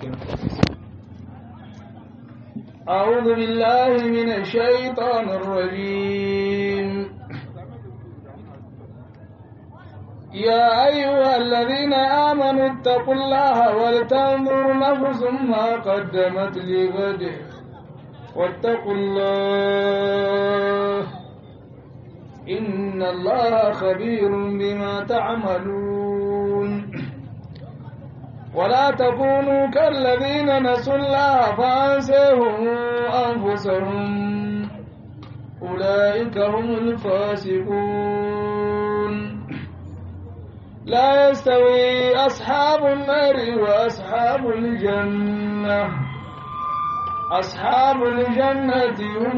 أعوذ بالله من الشيطان الرجيم يا أيها الذين آمنوا اتقوا الله ولتنظر نفس ما قدمت لغد واتقوا الله إن الله خبير بما تعملون ولا تكونوا كالذين نسوا الله فأنسيهم أنفسهم أولئك هم الفاسقون لا يستوي أصحاب النار وأصحاب الجنة أصحاب الجنة هم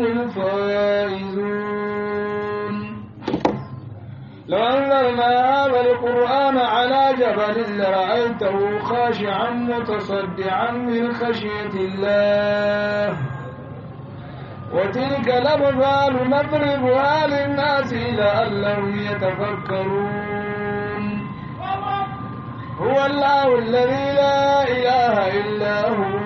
الفائزون لو أنزلنا هذا القرآن على جبل لرأيته خاشعا متصدعا من خشية الله وتلك الأمثال نضربها للناس لعلهم يتفكرون هو الله الذي لا إله إلا هو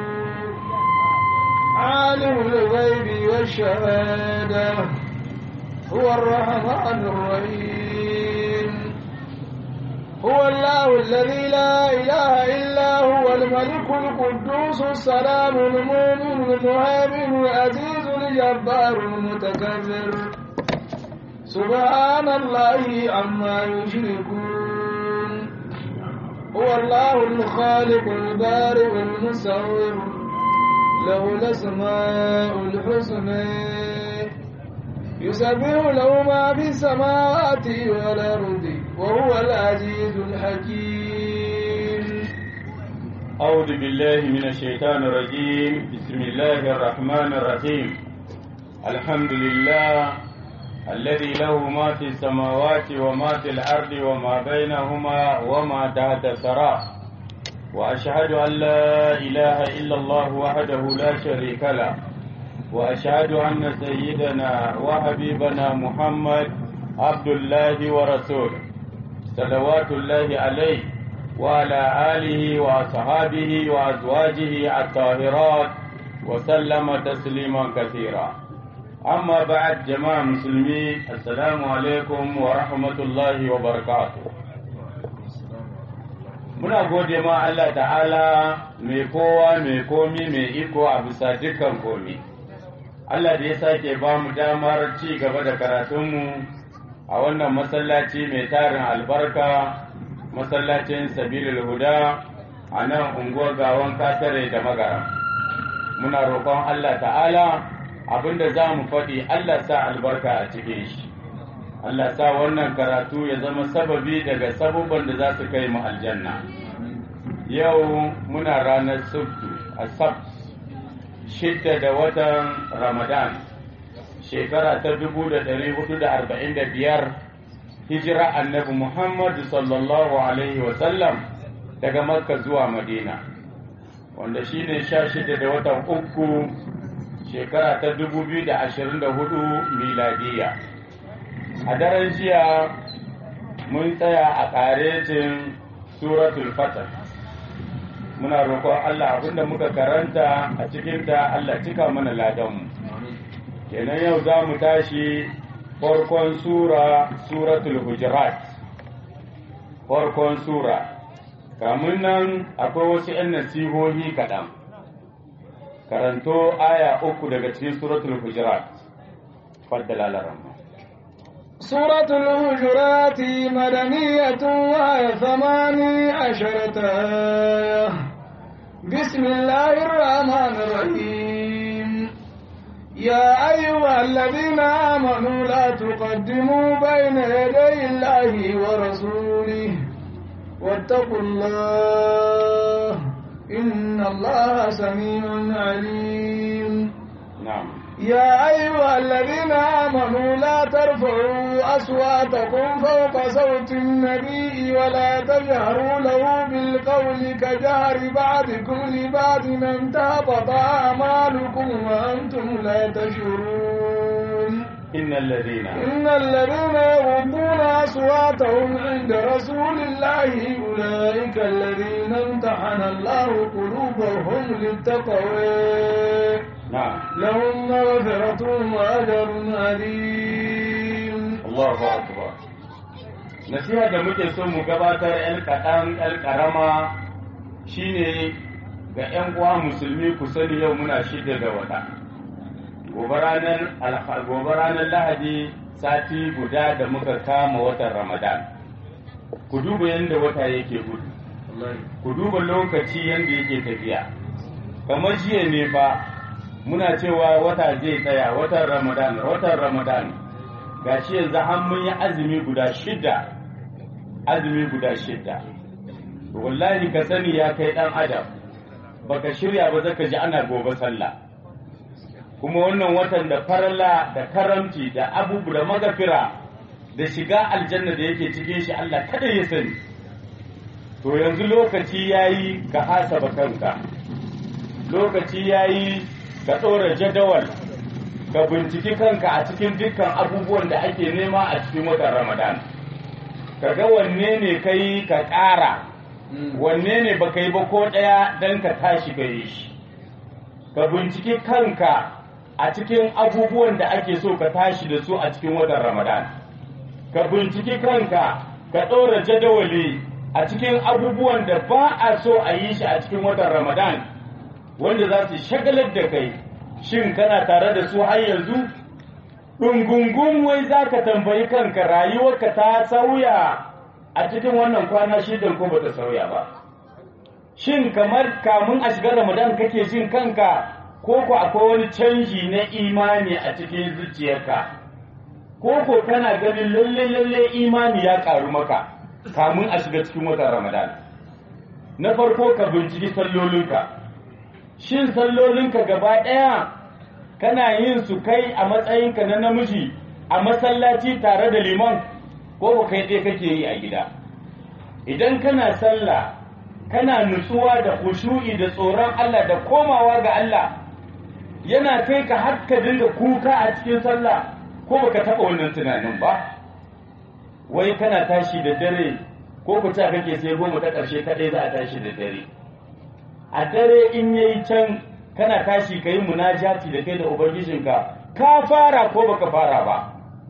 عالم الغيب والشهادة هو الرحمن الرحيم هو الله الذي لا إله إلا هو الملك القدوس السلام المؤمن المهيمن العزيز الجبار المتكبر سبحان الله عما يشركون هو الله الخالق البارئ المصور له الأسماء الحسنى يسبح له ما في السماوات والأرض وهو العزيز الحكيم أعوذ بالله من الشيطان الرجيم بسم الله الرحمن الرحيم الحمد لله الذي له ما في السماوات وما في الأرض وما بينهما وما تحت الثرى وأشهد أن لا إله إلا الله وحده لا شريك له وأشهد أن سيدنا وحبيبنا محمد عبد الله ورسوله صلوات الله عليه وعلى آله وأصحابه وأزواجه الطاهرات وسلم تسليما كثيرا أما بعد جماعة مسلمين السلام عليكم ورحمة الله وبركاته muna gode ma Allah ta'ala mai kowa mai komi mai iko a bisa dukkan komi Allah da ya sake ba mu damar ci gaba da karatunmu a wannan masallaci mai tarin albarka masallacin sabilul huda a nan unguwar gawan katare da magara muna roƙon Allah ta'ala abinda za mu faɗi Allah sa albarka a cikin shi Allah sa wannan karatu ya zama sababi daga sabubban da za su kai mu aljanna yau muna ranar sabtu a sabt shidda da watan ramadan shekara ta dubu da ɗari hudu da arba'in da biyar hijira annabi muhammadu sallallahu alaihi wasallam daga makka zuwa madina wanda shine sha shida da watan uku shekara ta dubu biyu da ashirin da hudu miladiya a daren jiya mun tsaya a ƙaretin suratul fatah muna roƙon Allah abinda muka karanta a cikinta Allah cika mana ladanmu kenan yau za mu tashi farkon sura suratul hujurat farkon sura kamun nan akwai wasu 'yan nasihohi kaɗan karanto aya uku daga cikin suratul hujurat faddala laramma سورة الهجرات مدنية وهي ثماني عشرة آية بسم الله الرحمن الرحيم يا أيها الذين آمنوا لا تقدموا بين يدي الله ورسوله واتقوا الله إن الله سميع عليم نعم يا أيها الذين آمنوا لا ترفعوا أصواتكم فوق صوت النبي ولا تجهروا له بالقول كجهر بعضكم لبعض أن تهبط أعمالكم وأنتم لا تشعرون innal ladina إن الذين يغضون أصواتهم عند رسول الله أولئك الذين امتحن الله قلوبهم للتقوى na'am لهم مغفرة وأجر عظيم Allahu akbar nasiha da muke so mu gabatar yan kaɗan yan ƙarama shine ga yan uwa musulmi ku sani yau muna shida da wata gobe ranar alha- gobe ranar lahadi sati guda da muka kama watan ramadan ku duba yadda wata yake gudu ku duba lokaci yadda yake tafiya kamar jiya ne fa muna cewa wata zai tsaya watan ramadan watan ramadan gashi yanzu har mun yi azumi guda shida azumi guda shida wallahi ka sani ya kai dan adam baka shirya ba zaka ji ana gobe sallah kuma wannan watan da farala da karamci da abubu da magafira da shiga aljanna da yake cikin shi Allah kada ya sani to yanzu lokaci yayi ka hasaba kanka lokaci yayi ka ɗora jadawal ka binciki kanka a cikin dukkan abubuwan da ake nema a cikin watan ramadan ka ga wanne ne ka yi ka ƙara wanne ne baka yi ba ko ɗaya don ka tashi ka yi shi ka binciki kanka a cikin abubuwan da ake so ka tashi da su a cikin watan ramadan ka binciki kanka ka ɗora jadawali a cikin abubuwan da ba a so a yi shi a cikin watan ramadan wanda za su shagalar da kai shin kana tare da su har yanzu ɗungungun wai za ka tambayi kanka rayuwarka ta sauya a cikin wannan kwana shidan ko bata sauya ba shin kamar kamun a shiga ramadan kake jin kanka ko ko akwai wani canji na imani a cikin zuciyarka ko ko kana ganin lalle lalle imani ya karu maka kamun a shiga cikin watan ramadan na farko ka binciki sallolinka shin sallolinka gaba ɗaya kana yin su kai a matsayinka na namiji a masallaci tare da liman ko ba kai ɗaya kake yi a gida idan kana sallah kana nutsuwa da khushu'i da tsoron Allah da komawa ga Allah yana kai ka har ka dinga kuka a cikin sallah ko baka taɓa wannan tunanin ba wai kana tashi da dare ko ku ta kake sai goma ta ƙarshe kaɗai za a tashi da dare a dare in yayi can kana tashi ka yi munajati da kai da ubangijinka ka fara ko baka fara ba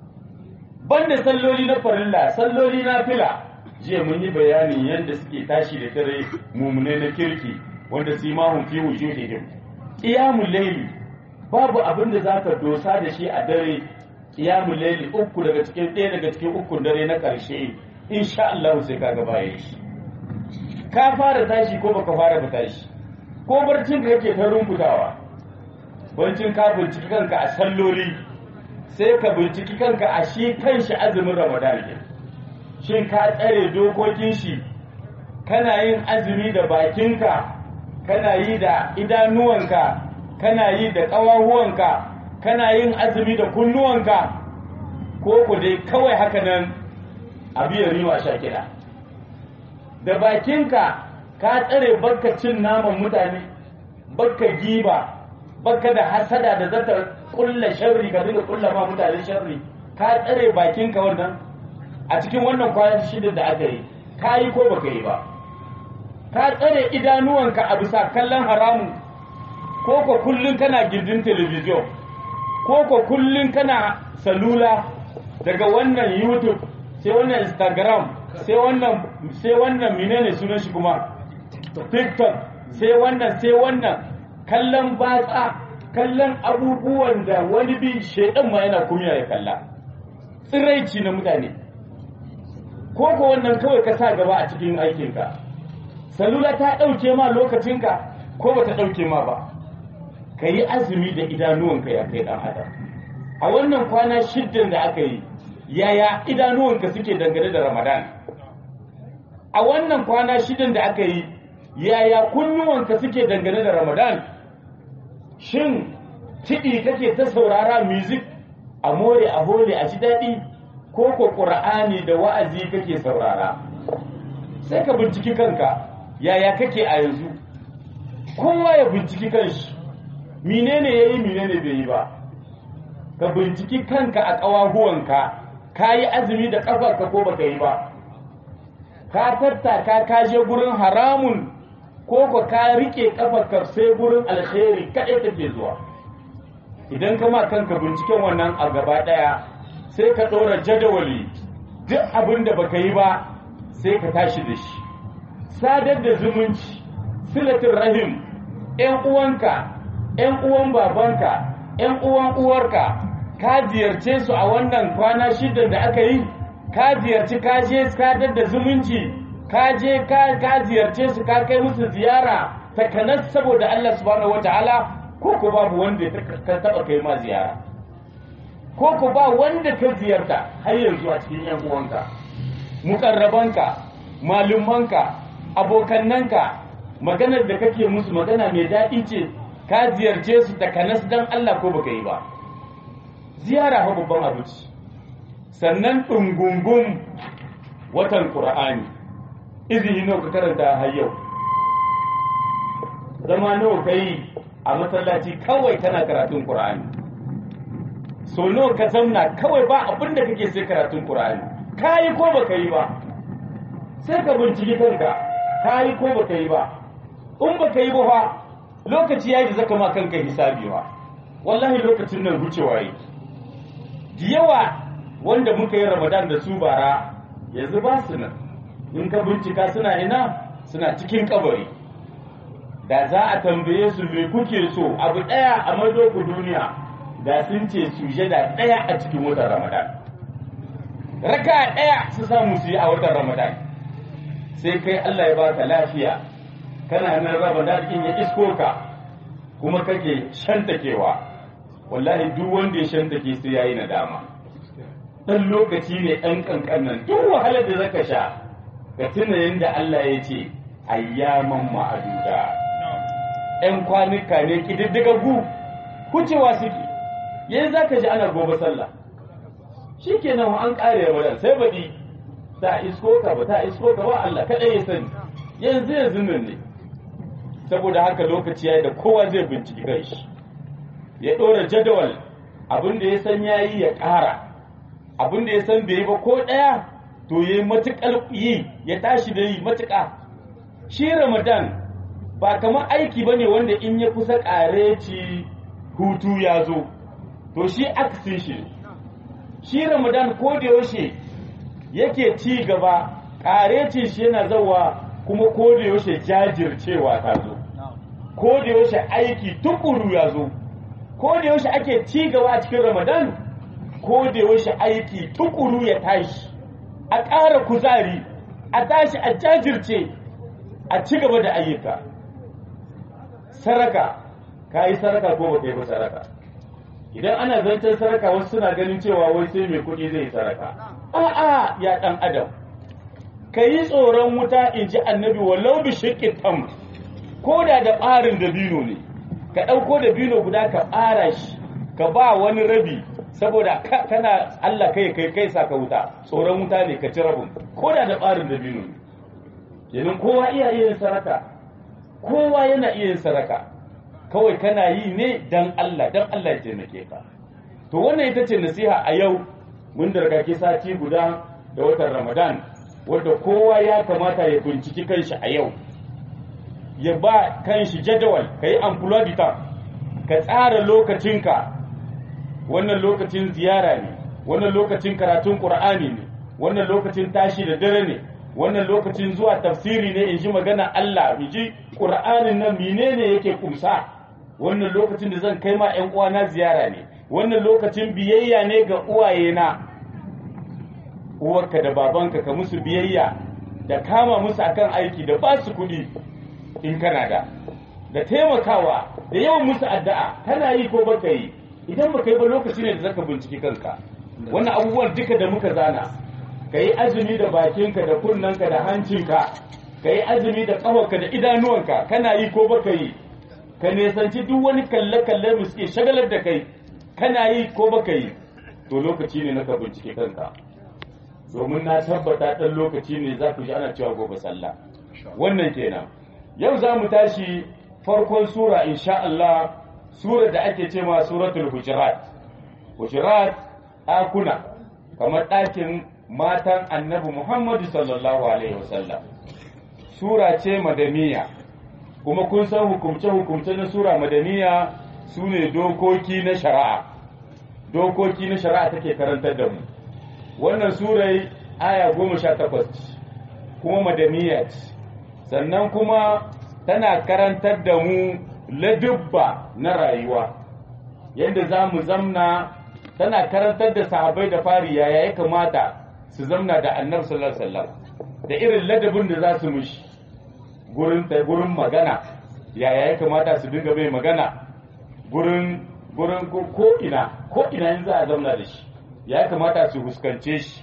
banda salloli na farilla salloli na fila jiya mun yi bayanin yadda suke tashi da dare mumune na kirki wanda su mahun fi wujuhihim qiyamul layli babu abin da zaka dosa da shi a dare qiyamul layli uku daga cikin ɗaya daga cikin ukun dare na ƙarshe insha Allah sai kaga bayan shi ka fara tashi ko baka fara ba tashi ko barcin ka kake ta rumbutawa barcin ka binciki kanka a salloli sai ka binciki kanka a shi kanshi azumin ramadan ne shin ka tsare dokokin shi kana yin azumi da bakinka kana yi da idanuwanka kana yi da ƙawahuwanka kana yin azumi da kunnuwanka ko ku dai kawai haka nan abu ya riwa sha kiɗa da bakinka ka tsare bakka cin naman mutane bakka giba bakka da hasada da zata kulla sharri ka dinga kulla ma mutane sharri ka tsare bakinka wannan a cikin wannan kwanan shida da aka yi ka yi ko baka yi ba ka tsare idanuwanka a bisa kallon haramu ko ko kullun kana gindin telebijin ko ko kullun kana salula daga wannan youtube sai wannan instagram sai wannan sai wannan menene sunan shi kuma tiktok sai wannan sai wannan kallon batsa kallon abubuwan da wani bi shaidan ma yana kumiya ya kalla tsiraici na mutane ko ko wannan kawai ka sa gaba a cikin aikinka salula ta ɗauke ma lokacinka ko ba ta ɗauke ma ba ka yi azumi da idanuwanka ya kai ɗan adam a wannan kwana shiddan da aka yi yaya idanuwanka suke dangane da ramadan a wannan kwana shidan da aka yi yaya kunnuwanka suke dangane da ramadan shin kiɗi kake ta saurara music a more a hole a ji daɗi ko ko ƙur'ani da wa'azi kake saurara sai ka binciki kanka yaya kake a yanzu kowa ya binciki kanshi menene ya yi menene bai yi ba ka binciki kanka a ƙawahuwanka ka yi azumi da ƙafarka ko baka yi ba ka tattaka ka je gurin haramun ko ko ka rike ƙafarka sai gurin alkhairi kaɗai take zuwa idan ka ma kanka binciken wannan a gaba ɗaya sai ka ɗora jadawali duk abin da baka yi ba sai ka tashi da shi sadar da zumunci silatin rahim ‘yan uwanka ‘yan uwan babanka ‘yan uwan uwarka ka ziyarce su a wannan kwana shida da aka yi ka ziyarci ka je sadar da zumunci ka je ka ziyarce su ka kai musu ziyara takanas saboda Allah subhanahu wataala ko ko babu wanda ka taba kai ma ziyara ko ko ba wanda ka ziyarta har yanzu a cikin ‘yan uwanka mukarrabanka malumanka abokannanka maganar da kake musu magana mai daɗi ce ka ziyarce su da kanas dan Allah ko baka yi ba ziyara fa babban abu ce sannan ɗungungun watan Qur'ani izini nawa ka karanta har yau zama nawa kai a masallaci kawai kana karatun Qur'ani so nawa ka zauna kawai ba abin da kake sai karatun Qur'ani kayi ko baka yi ba sai ka binciki kanka kayi ko baka yi ba in baka yi ba fa lokaci yayi da zaka ma kanka hisabi ba wallahi lokacin nan wucewa yake da yawa wanda muka yi Ramadan da su bara yanzu ba su nan in ka bincika suna ina suna cikin kabari da za a tambaye su me kuke so abu daya a maido ku duniya da sun ce sujada daya a cikin watan Ramadan raka daya su samu su yi a watan Ramadan sai kai Allah ya baka lafiya kana nan Ramadan din ya isko ka kuma kake shantakewa wallahi duk wanda ya shantake sai yayi nadama dan lokaci ne dan kankanan duk wahalar da zaka sha ka tuna yanda Allah ya ce ayyaman ma'aduda ‘yan kwanuka ne ƙididdigaggu kucewa suke yanzu za ka ji ana gobe sallah shi kenan an ƙare ramadan sai baɗi ta isko ka ba ta isko ka ba Allah kaɗai ya sani yanzu yanzu nan ne saboda haka lokaci ya da kowa zai binciki kanshi ya ɗora jadawal abin da ya san ya yi ya ƙara abin da ya san bai yi ba ko ɗaya to ya yi matuƙar yi ya tashi da yi matuƙa shi ramadan ba kamar aiki ba ne wanda in ya kusa ƙareci hutu ya zo to shi aksin shi shi ramadan ko da yaushe yake ci gaba ƙarecin shi yana zawa kuma ko da yaushe jajircewa ta zo ko da yaushe aiki tukuru ya zo ko da yaushe ake ci gaba a cikin ramadan ko da yaushe aiki tukuru ya tashi a ƙara kuzari a tashi a jajirce a ci gaba da ayyuka saraka ka yi saraka ko ba ka yi ba saraka idan ana zancen saraka wasu suna ganin cewa wai sai mai kuɗi zai saraka a'a ya ɗan adam ka yi tsoron wuta in ji annabi walau bi shiƙin tam ko da da ɓarin dabino ne ka ɗauko dabino guda ka ɓara shi ka ba wani rabi saboda kana Allah kai kai kai sa ka wuta tsoron wuta ne ka ci rabin ko da da ɓarin dabino ne kenan kowa iya yin saraka kowa yana iya yin saraka kawai kana yi ne dan Allah dan Allah ya taimake ka to wannan ita ce nasiha a yau mun da ke sati guda da watan Ramadan wanda kowa ya kamata ya binciki kanshi a yau ya ba kanshi jadawal ka yi amfulodita ka tsara lokacinka wannan lokacin ziyara ne wannan lokacin karatun ƙur'ani ne wannan lokacin tashi da dare ne wannan lokacin zuwa tafsiri ne in ji magana Allah in ji ƙur'anin nan menene yake kumsa wannan lokacin da zan kai ma 'yan uwana ziyara ne wannan lokacin biyayya ne ga uwayena uwarka da babanka ka musu biyayya da kama musu akan aiki da ba su kuɗi in kana da da taimakawa da yawan musu addu'a kana yi ko baka yi idan baka yi ba lokaci ne da zaka binciki kanka wannan abubuwan duka da muka zana ka yi azumi da bakinka da kunnanka da hancinka ka yi azumi da ƙafarka da idanuwanka kana yi ko baka yi ka nesanci duk wani kalle-kalle mu suke shagalar da kai kana yi ko baka yi to lokaci ne na ka bincike kanka domin na tabbata ɗan lokaci ne za ku ji ana cewa gobe sallah wannan kenan yau za mu tashi farkon sura insha Allah sura da ake ce ma suratul hujurat Hujurat ɗakuna kamar ɗakin matan annabi Muhammadu sallallahu Alaihi wasallam. Sura ce madaniya, kuma kun san hukumce-hukumce na Sura madaniya su ne dokoki na shari'a. Dokoki na shari'a take karantar da mu. Wannan surai aya goma sha takwas kuma madaniya ce, sannan kuma tana karantar da mu ladubba na rayuwa. Yadda za mu zamna tana karantar da sahabbai da fari yaya ya kamata su zamna da annabi sallallahu alaihi wasallam da irin ladabin da za su mushi gurin gurin magana yaya ya kamata su dinga mai magana gurin gurin ko ina ko ina in za a zamna da shi ya kamata su fuskance shi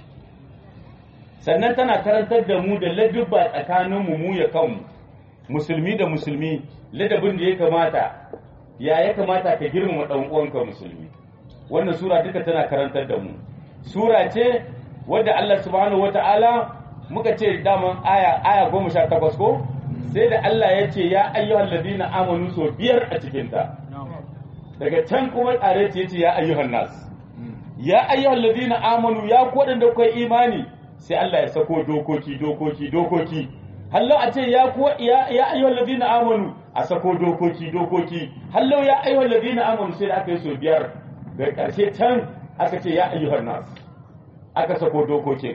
sannan tana karantar da mu da ladubba tsakanin mu mu ya kanmu musulmi da musulmi ladabin da ya kamata ya ya kamata ka girmama dan uwanka musulmi wannan sura duka tana karantar da mu sura ce wadda Allah subhanahu wata'ala muka ce daman aya aya goma sha takwas ko sai da Allah ya ce ya ayyuhal ladina amanu so biyar a cikin ta daga can kuma tsare ce yace ya ayyuhan nas ya ayyuhal ladina amanu ya ku wadanda kuka imani sai Allah ya sako dokoki dokoki dokoki hallo a ce ya ku ya ya ayyuhal ladina amanu a sako dokoki dokoki hallo ya ayyuhal ladina amanu sai da aka yi so biyar da ƙarshe can aka ce ya ayyuhan nas aka sako dokokin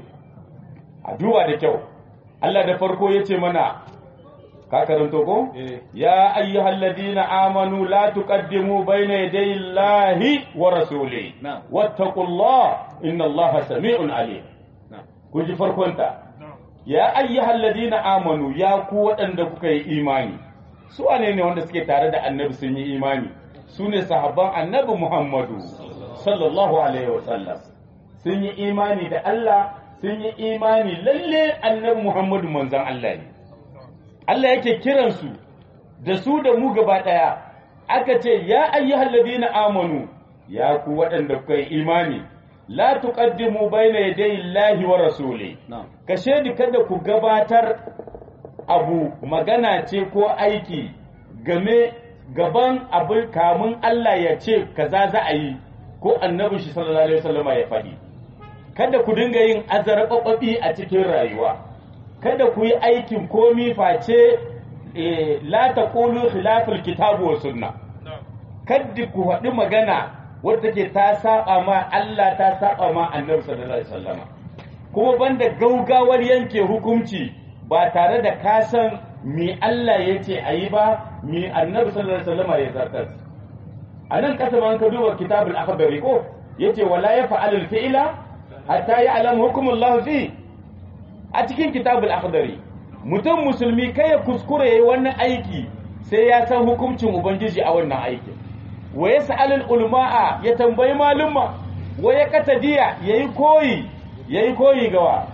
a duba da kyau Allah da farko ya ce mana ka karanto ko ya ayyuhal ladina amanu la tuqaddimu bayna yaday Allahi wa rasuli wattaqullah inna Allaha sami'un alim kun ji farkon ta ya ayyuhal ladina amanu ya ku waɗanda kuka yi imani su wane ne wanda suke tare da annabi sun yi imani su ne sahabban annabi Muhammadu sallallahu alaihi wasallam sun yi imani da Allah sun yi imani lalle annabi Muhammadu manzon Allah ne Allah yake kiransu da su da mu gaba ɗaya aka ce ya ayyuhal ladina amanu ya ku waɗanda kuka yi imani la tuqaddimu bayna yaday Allahi wa rasuli kashe ni kada ku gabatar abu magana ce ko aiki game gaban abin kamun Allah ya ce kaza za a yi ko annabin shi sallallahu alaihi wasallama ya faɗi kada ku dinga yin azarɓaɓɓi a cikin rayuwa kada ku yi aikin komi face la taqulu khilaful kitabu wa sunna kada ku faɗi magana wadda take ta saba ma Allah ta saba ma annabi sallallahu alaihi wasallama kuma banda gaugawar yanke hukunci ba tare da ka san me Allah ya ce a yi ba me annabi sallallahu alaihi wasallama ya zartar a nan kasa man ka duba kitabul akhbari ko yace wala ya fa'alul fi'la hatta ya'lam hukumullah fi a cikin kitabul akhdari mutum musulmi kai ya kuskure yayi wannan aiki sai ya san hukuncin ubangiji a wannan aikin wa yas'alul ulama'a ya tambayi malumma wa ya katadiya yayi koyi yayi koyi gawa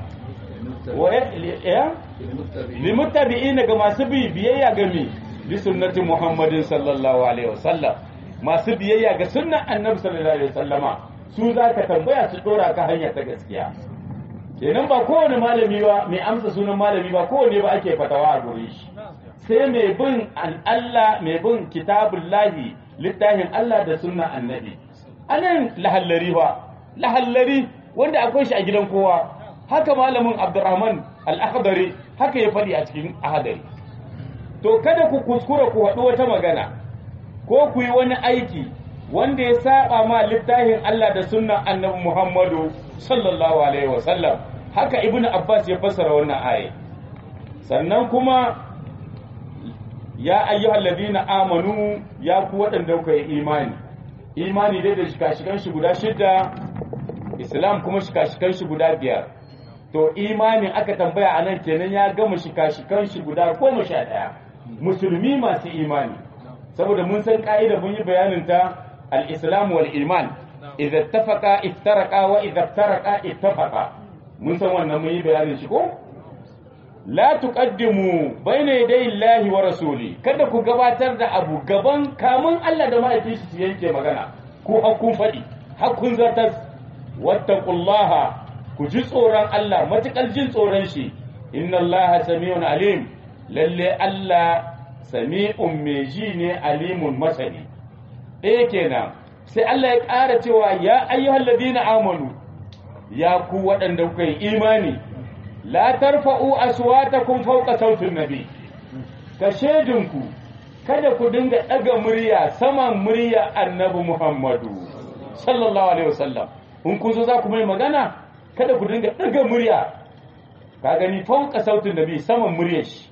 wa ya limuttabi'ina ga masu bi biyayya ga mi bi sunnati muhammadin sallallahu alaihi wasallam masu biyayya ga sunnan annabi sallallahu alaihi wasallama su za ka tambaya su dora ka hanya ta gaskiya kenan ba kowane malami ba mai amsa sunan malami ba kowane ba ake fatawa a gurin shi sai mai bin Allah mai bin kitabullahi littafin Allah da sunnan annabi anan lahallari ba lahallari wanda akwai shi a gidan kowa haka malamin Abdurrahman al-Akhdari haka ya faɗi a cikin ahadari to kada ku kuskura ku haɗu wata magana ko ku yi wani aiki wanda ya saba ma littafin Allah da sunnan annabi Muhammadu sallallahu alaihi wasallam haka ibnu Abbas ya fassara wannan aya sannan kuma ya ayyuhal ladina amanu ya ku waɗanda kuka yi imani imani dai da shika-shikan shi guda shida islam kuma shika-shikan shi guda biyar to imanin aka tambaya a nan kenan ya gama shika-shikan shi guda goma sha ɗaya musulmi masu imani saboda mun san ka'ida mun yi bayanin ta al-islam wal iman idza ittafaqa iftaraqa wa idza iftaraqa ittafaqa mun san wannan mun yi bayanin shi ko la tuqaddimu bayna yaday Allahi wa rasuli kada ku gabatar da abu gaban kamun Allah da mahaifin shi su yanke magana ko hakun faɗi hakun zartas wattaqullaha ku ji tsoron Allah matukar jin tsoron shi inna Allaha sami'un alim lalle Allah sami'un mai ji ne alimun masani ɗaya kenan sai Allah ya ƙara cewa ya ayyuhal ladina amanu ya ku waɗanda kuka yi imani la tarfa'u aswatakum fawqa sautin nabi ka shedinku kada ku dinga ɗaga murya saman murya annabi Muhammadu sallallahu alaihi wasallam in kun zo za ku mai magana kada ku dinga ɗaga murya ka gani fauka sautin nabi saman muryar shi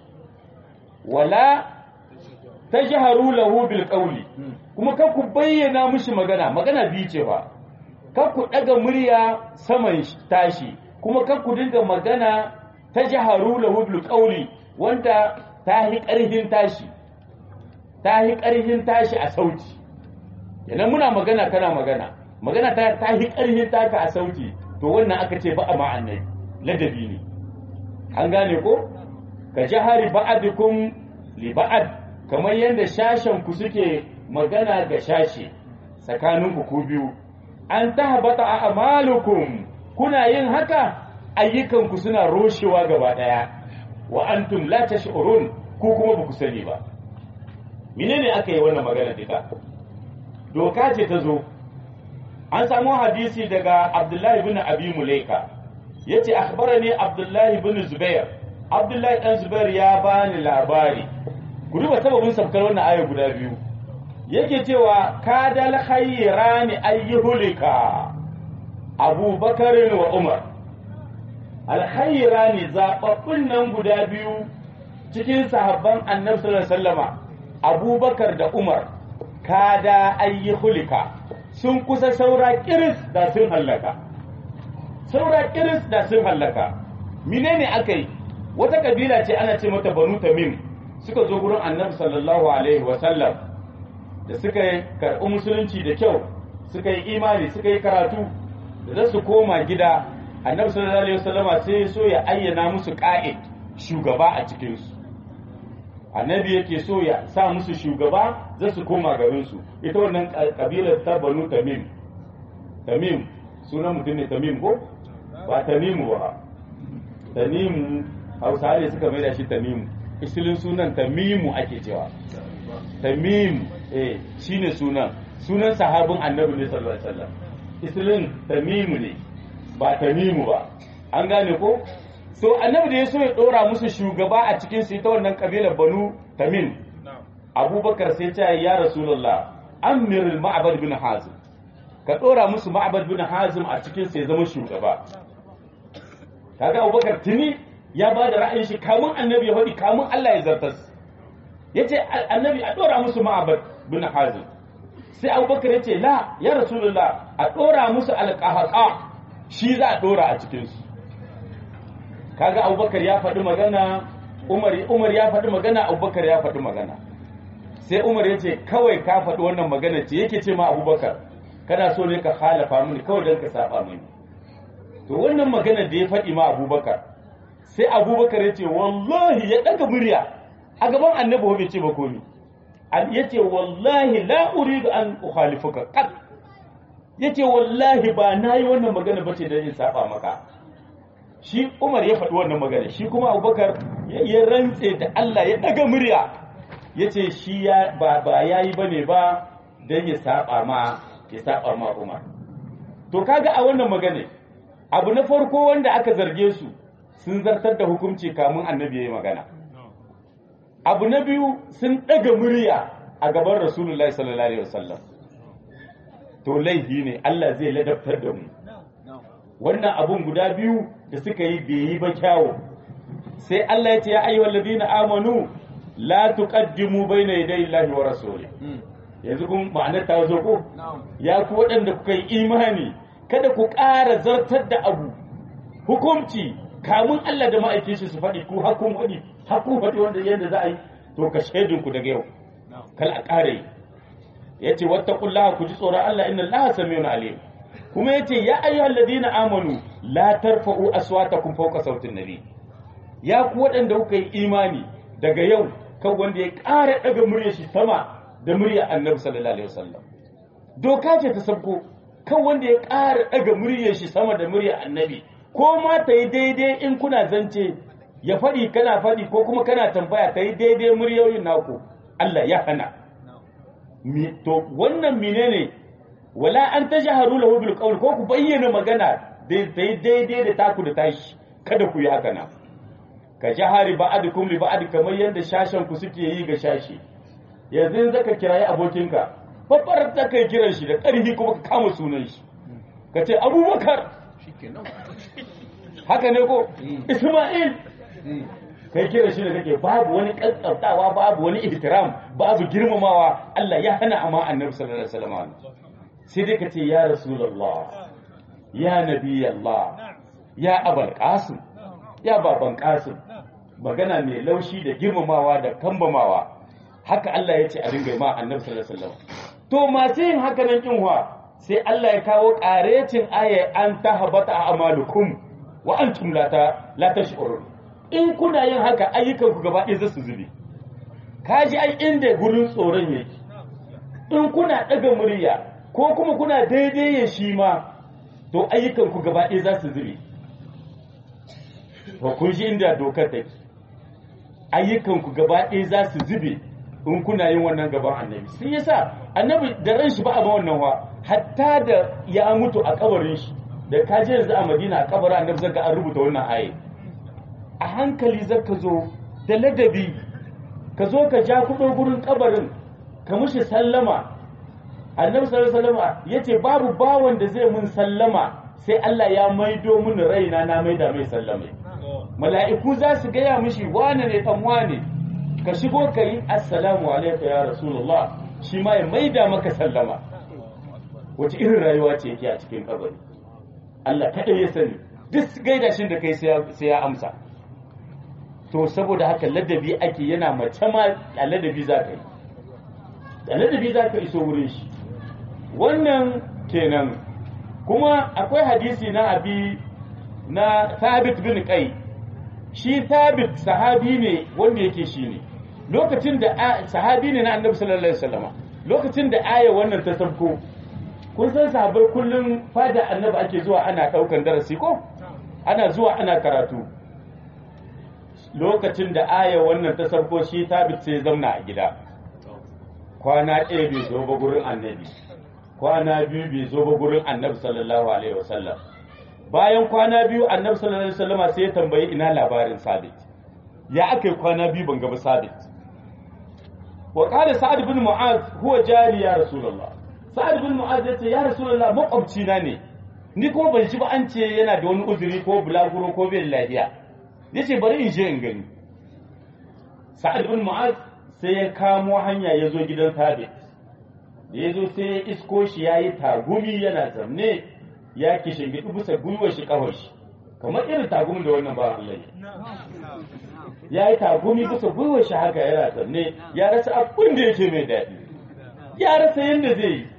wala tajharu lahu bil qawli kuma kar ku bayyana mishi magana magana biyu ce fa kar ku ɗaga murya saman tashi kuma kar ku dinga magana tajharu lahu bil qawli wanda ta hi ƙarfin tashi ta yi ƙarfin tashi a sauti idan muna magana kana magana magana ta ta yi ƙarfin taka a sauti to wannan aka ce ba a ma'annai ladabi ne an gane ko ka jahari ba'adikum li ba'ad kamar yadda shashen ku suke magana ga shashe tsakanin ku biyu an tahbata a amalukum kuna yin haka ayyukan ku suna roshewa gaba daya wa antum la tash'urun ku kuma ba ku sani ba menene aka yi wannan magana duka doka ce ta zo an samu hadisi daga abdullahi bin abi mulaika yace akhbarani abdullahi bin zubair abdullahi dan zubair ya bani labari ku duba sababin sabkar wannan aya guda biyu yake cewa kadal khayrani ayyuhulika abubakar wa umar alkhayrani zababbun nan guda biyu cikin sahabban annabi sallallahu alaihi wasallama abubakar da umar kada ayi hulika sun kusa saura kiris da sun hallaka saura kiris da sun hallaka menene aka yi wata kabila ce ana ce mata banu tamim suka zo gurin annabi sallallahu alaihi wasallam da suka yi karɓi musulunci da kyau suka yi imani suka yi karatu da za su koma gida annabi sallallahu alaihi wasallama sai so ya ayyana musu ƙa'id shugaba a cikinsu annabi yake so ya sa musu shugaba za su koma garinsu ita wannan kabilar ta banu tamim tamim sunan mutum ne tamim ko ba tamimu ba tamimu hausa ne suka mai da shi tamimu isilin sunan tamimu ake cewa tamim eh shine sunan sunan sahabin annabi ne sallallahu alaihi wasallam isilin tamimu ne ba tamimu ba an gane ko so annabi da ya so ya dora musu shugaba a cikin su ita wannan kabilar banu tamim abubakar sai ta ya rasulullah amirul ma'bad bin hazim ka dora musu ma'bad bin hazim a cikin su ya zama shugaba kaga abubakar tuni ya ba da ra'ayin shi kamun annabi ya faɗi kamun Allah ya zartas yace annabi a dora musu ma'bad bin hazim sai abubakar yace la ya rasulullah a dora musu alqahaqa shi za a dora a cikin su kaga abubakar ya faɗi magana umar umar ya faɗi magana abubakar ya faɗi magana sai umar ya ce kawai ka faɗi wannan magana ce yake ce ma abubakar kana so ne ka halafa mini kawai don ka saba mini to wannan magana da ya faɗi ma abubakar sai abubakar ya ce wallahi ya ɗaga murya a gaban annabi bai ce ba komi ya ce wallahi la uridu an ukhalifuka qat ya ce wallahi ba na yi wannan magana ba ce don in saba maka shi Umar ya faɗi wannan magana shi kuma Abubakar ya rantse da Allah ya daga murya ya ce shi ya ba ba yayi bane ba dan ya saba ma ya saba ma Umar to kaga a wannan magana abu na farko wanda aka zarge su sun zartar da hukunci kamun annabi yayi magana abu na biyu sun daga murya a gaban Rasulullahi sallallahu alaihi wasallam to laifi ne Allah zai ladabtar da mu wannan abun guda biyu da suka yi bai yi ba kyawu sai Allah ya ce ya ayyuhal ladina amanu la tuqaddimu bayna yaday Allahi wa rasuli yanzu kun ma'anar ta zo ko ya ku waɗanda kuka yi imani kada ku ƙara zartar da abu hukunci kamun Allah da ma'aikin shi su faɗi ku hakun faɗi hakun faɗi wanda yanda za a yi to ka shaidun ku daga yau kal a ƙara yi yace wattaqullaha ku ji tsoron Allah inna Allaha samiyun alim kuma yace ya ayyuhal ladina amanu la tarfa'u aswatakum fawqa sautin nabi ya ku waɗanda kuka yi imani daga yau kan wanda ya ƙara daga muryar shi sama da muryar annabi sallallahu alaihi wasallam doka ce ta sabko kan wanda ya ƙara daga muryar shi sama da muryar annabi ko ma ta yi daidai in kuna zance ya faɗi kana faɗi ko kuma kana tambaya ta yi daidai muryoyin naku Allah ya hana to wannan menene wala an tajharu lahu bil qawl ko ku bayyana magana daidai da taku da tashi kada ku yi haka na ka jahari ba'adukum li ba'ad kamar yadda shashen ku suke yi ga shashi yanzu zaka kirayi abokinka babbar ta kai kiran shi da ƙarfi kuma ka kama sunan shi ka ce abubakar haka ne ko isma'il kai kira shi da kake babu wani kaskaftawa babu wani ihtiram babu girmamawa Allah ya hana amma annabi sallallahu alaihi wasallam sai dai kace ya rasulullah ya nabi Allah ya abul qasim ya baban qasim magana mai laushi da girmamawa da kambamawa haka Allah ya ce a ringa ma annabi sallallahu alaihi wasallam to masu yin haka nan kin sai Allah ya kawo ƙarecin aya an tahabata a amalukum wa antum la ta la tash'urun in kuna yin haka ayyukan ku gaba ɗaya za su zube kaji ai inda gurin tsoron yake in kuna ɗaga murya ko kuma kuna daidai ya shi ma to ayyukan ku gaba ɗaya za su zube to kun shi inda dokar take ayyukan ku gaba ɗaya za su zube in kuna yin wannan gaban annabi sai yasa annabi da ran shi ba a ba wannan wa hatta da ya mutu a kabarin shi da ka je yanzu a madina a kabarin annabi zaka an rubuta wannan aye a hankali zaka zo da ladabi ka zo ka ja kudo gurin kabarin ka mushi sallama annabi sallallahu alaihi wasallam yace babu bawan da zai mun sallama sai Allah ya maido mun raina na maida mai sallama mala'iku za su gaya mishi wane ne dan wane ka shigo ka yi assalamu alaika ya rasulullah shi ma ya maida maka sallama wace irin rayuwa ce yake a cikin kabari Allah kaɗai ya sani duk gaida shi da kai sai ya amsa to saboda haka ladabi ake yana mace ma a ladabi za ka yi da ladabi za ka iso wurin shi wannan kenan kuma akwai hadisi na abi na thabit bin kai shi thabit sahabi ne wanda yake shi ne lokacin da sahabi ne na annabi sallallahu alaihi wasallama lokacin da aya wannan ta sabko kun san sahabbai kullum fada annabi ake zuwa ana daukan darasi ko ana zuwa ana karatu lokacin da aya wannan ta sabko shi tabit sai zamna a gida kwana ɗaya bai zo ba gurin annabi kwana biyu bai zo ba gurin annabi sallallahu alaihi wasallam bayan kwana biyu annabi sallallahu alaihi wasallama sai ya tambayi ina labarin sabit ya aka yi kwana biyu ban gaba sabit wa qala sa'ad bin mu'az huwa jari ya rasulullah sa'ad bin mu'az yace ya rasulullah makwabci na ne ni kuma ban ji ba an ce yana da wani uzuri ko bulaguro ko bai lafiya yace bari in je in gani sa'ad bin mu'az sai ya kamo hanya ya zo gidan sabit da ya zo sai ya isko shi ya yi tagumi yana zamne ya kishin gidi bisa gwiwar shi kawai shi kamar irin tagumin da wannan ba Allah ya yi tagumi bisa gwiwar shi haka yana zamne ya rasa abin da yake mai daɗi ya rasa yadda zai yi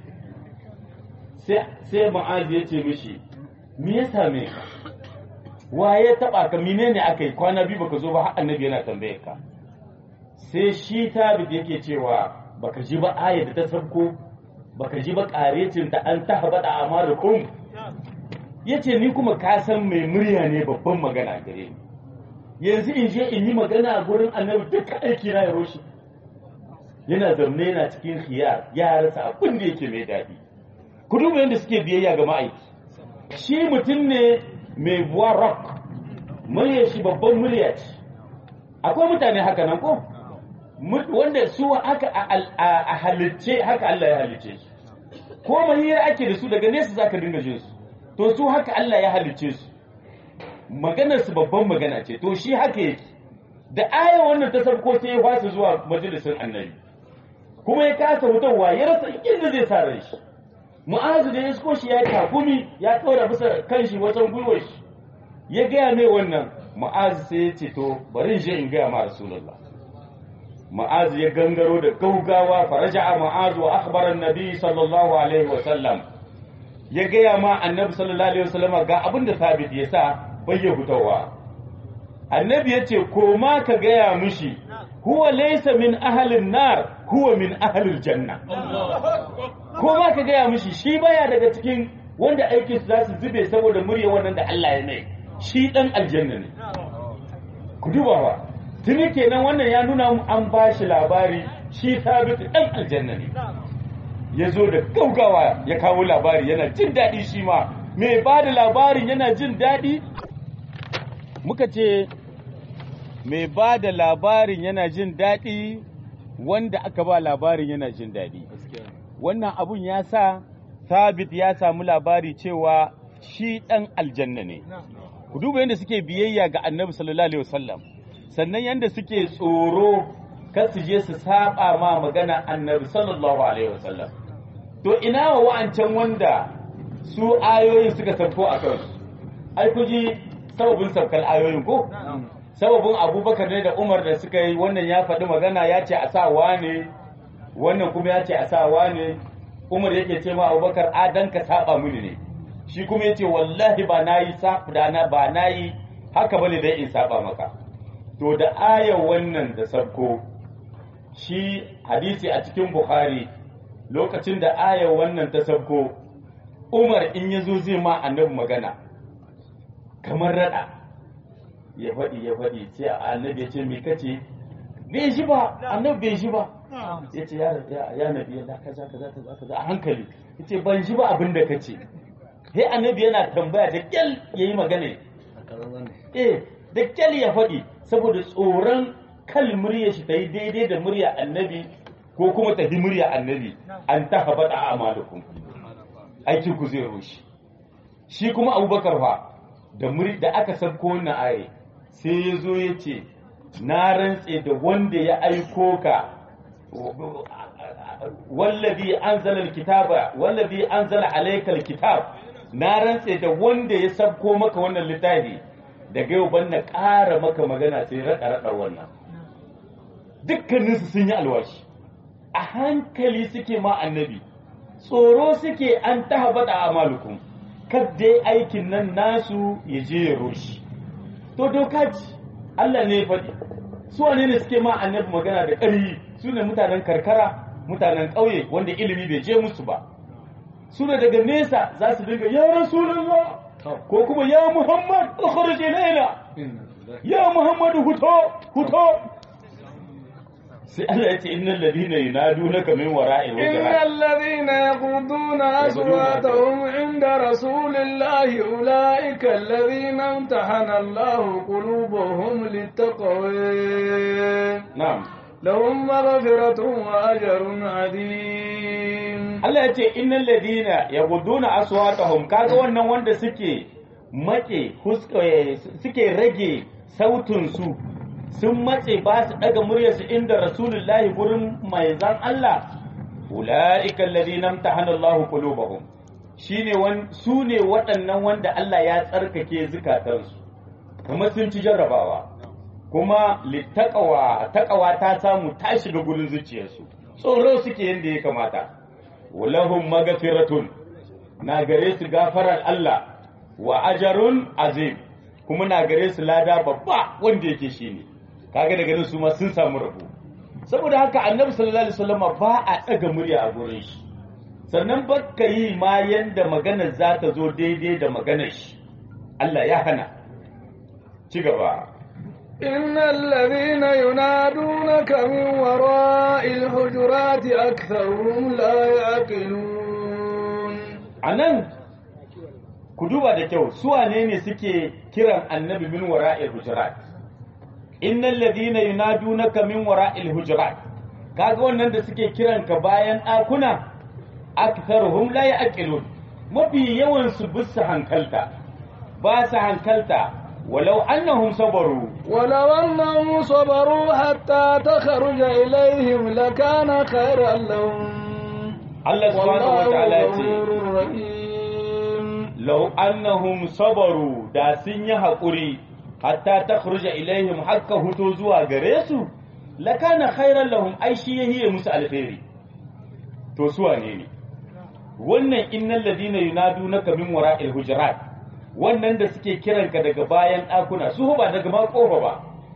sai ma'azi ya ce mishi me ya same ka wa ya taba ka menene aka yi kwana biyu baka zo ba har annabi yana tambaye ka sai shi tabit yake cewa baka ji ba ayat da ta sabko baka ji ba karecin ta an ta habada amarukum yace ni kuma ka san mai murya ne babban magana gare ni yanzu in je in yi magana a gurin annabi duka aiki na ya roshi yana zaune yana cikin khiyar ya rasa abin da yake mai daɗi ku duba yadda suke biyayya ga ma'aiki shi mutum ne mai buwa rock murya shi babban murya ce akwai mutane haka nan ko wanda su haka a halicce haka Allah ya halicce su ko mahira ake da su daga nesa zaka dinga jin su to su haka Allah ya halicce su maganar su babban magana ce to shi haka yake da aya wannan ta sabko sai ya fasa zuwa majalisin annabi kuma ya kasa mutuwa ya rasa inda zai sa ran shi mu'azu da ya isko shi ya takumi ya ɗora bisa kan shi wajen gwiwar shi ya gaya mai wannan mu'azu sai ya ce to bari je in gaya ma rasulullah mu'azu ya gangaro da gaugawa faraja mu'azu wa akhbara nabi sallallahu alaihi wa sallam ya gaya ma annabi sallallahu alaihi wa sallama ga abin da sabit ya sa bayya hutawa annabi ya ce koma ka gaya mishi huwa laysa min ahlin nar huwa min ahlil janna ko ma ka gaya mishi shi baya daga cikin wanda aikin su za su zube saboda murya wannan da Allah ya mai shi dan aljanna ne ku duba ba tuni kenan wannan ya nuna an ba shi labari shi sabit dan aljanna ne ya zo da gaugawa ya kawo labari yana jin daɗi shi ma mai ba da labarin yana jin daɗi muka ce mai ba da labarin yana jin daɗi wanda aka ba labarin yana jin daɗi wannan abun ya sa sabit ya samu labari cewa shi ɗan aljanna ne ku duba yadda suke biyayya ga annabi sallallahu alaihi wasallam sannan yadda suke tsoro kar su je su saba ma magana annabi sallallahu alaihi wasallam to ina wa wa'ancan wanda su ayoyin suka sauko a kansu ai ku ji sababin saukar ayoyin ko sababin abubakar ne da umar da suka yi wannan ya faɗi magana ya ce a sa wane wannan kuma ya ce a sa wane umar yake ce ma abubakar a dan ka saba mini ne shi kuma ya ce wallahi ba na yi na ba na yi haka bane dai in saba maka to da aya wannan da sabko shi hadisi a cikin bukhari lokacin da aya wannan ta sabko umar in ya zo zai ma annabi magana kamar rada ya faɗi ya faɗi sai annabi ya ce me kace bai shi ba annabi bai shi ba ya ce ya nabi ya kaza kaza kaza kaza a hankali ya ce ban shi ba abin da kace sai annabi yana tambaya da kyal ya yi magana eh da kyal ya faɗi saboda tsoron kal murya shi ta yi daidai da murya annabi ko kuma ta murya annabi an ta haɓata a amalukum aikin ku zai roshi shi kuma abubakar fa da muri da aka sabko wannan aye sai ya zo ya ce na rantse da wanda ya aiko ka wallazi anzala alkitaba wallazi anzala alayka alkitab na rantse da wanda ya sabko maka wannan littafi daga yau ban na ƙara maka magana sai raɗa raɗa wannan dukkaninsu sun yi alwashi a hankali suke ma annabi tsoro suke an tahabata a malukum dai aikin nan nasu ya je ya roshi to doka ce Allah ne ya faɗi su wane ne suke ma annabi magana da ƙarfi su ne mutanen karkara mutanen ƙauye wanda ilimi bai je musu ba su ne daga nesa za su dinga ya rasulullah ko kuma ya muhammad ukhruj ilaina ya muhammad huto huto sai Allah ya ce innal ladina yunadunaka min wara'il إن الذين يغضون أصواتهم عند رسول الله أولئك الذين امتحن الله قلوبهم للتقوى na'am لهم مغفرة وأجر عظيم Allah ya ce innal ladina yaghudduna aswatahum kaga wannan wanda suke make huska- suke rage sautin su sun matse ba su daga muryarsu inda rasulullahi gurin mai zan Allah ulaika alladhina imtahana Allah qulubahum shine wan su ne waɗannan wanda Allah ya tsarkake zukatansu kamar sun ci jarrabawa kuma littaqwa taqwa ta samu ta shiga gurin zuciyarsu tsoro suke yanda ya kamata walahum magfiratun na gare su gafarar Allah wa ajarun azim kuma na gare su lada babba wanda yake shine kaga daga nan su ma sun samu rabo saboda haka annabi sallallahu alaihi wasallam ba a daga murya a gurin shi sannan bakka yi ma yanda maganar za ta zo daidai da maganar shi Allah ya hana ci gaba إن الذين ينادونك من وراء الحجرات أكثرهم لا يعقلون a nan ku duba da kyau su wane ne suke kiran annabi min wara'il hujurat innal ladina yunadunaka min wara'il hujurat kaga wannan da suke kiran ka bayan ɗakuna aktharuhum la ya'qilun mafi yawan su bisa hankalta ba su hankalta walau annahum sabaru ولو أنهم صبروا حتى تخرج إليهم لكان خيرا لهم Allah subhanahu wa ta'ala ya ce غفور رحيم lau annahum sabaru da sun yi haƙuri hatta ta ilaihim hakka huto zuwa gare su lakana khairan lahum ai shi ya hiye musu alheri to su wane ne wannan innal ladina yunadunaka min wara'il hujurat wannan da suke kiranka daga bayan ɗakuna su ba daga ma kofa ba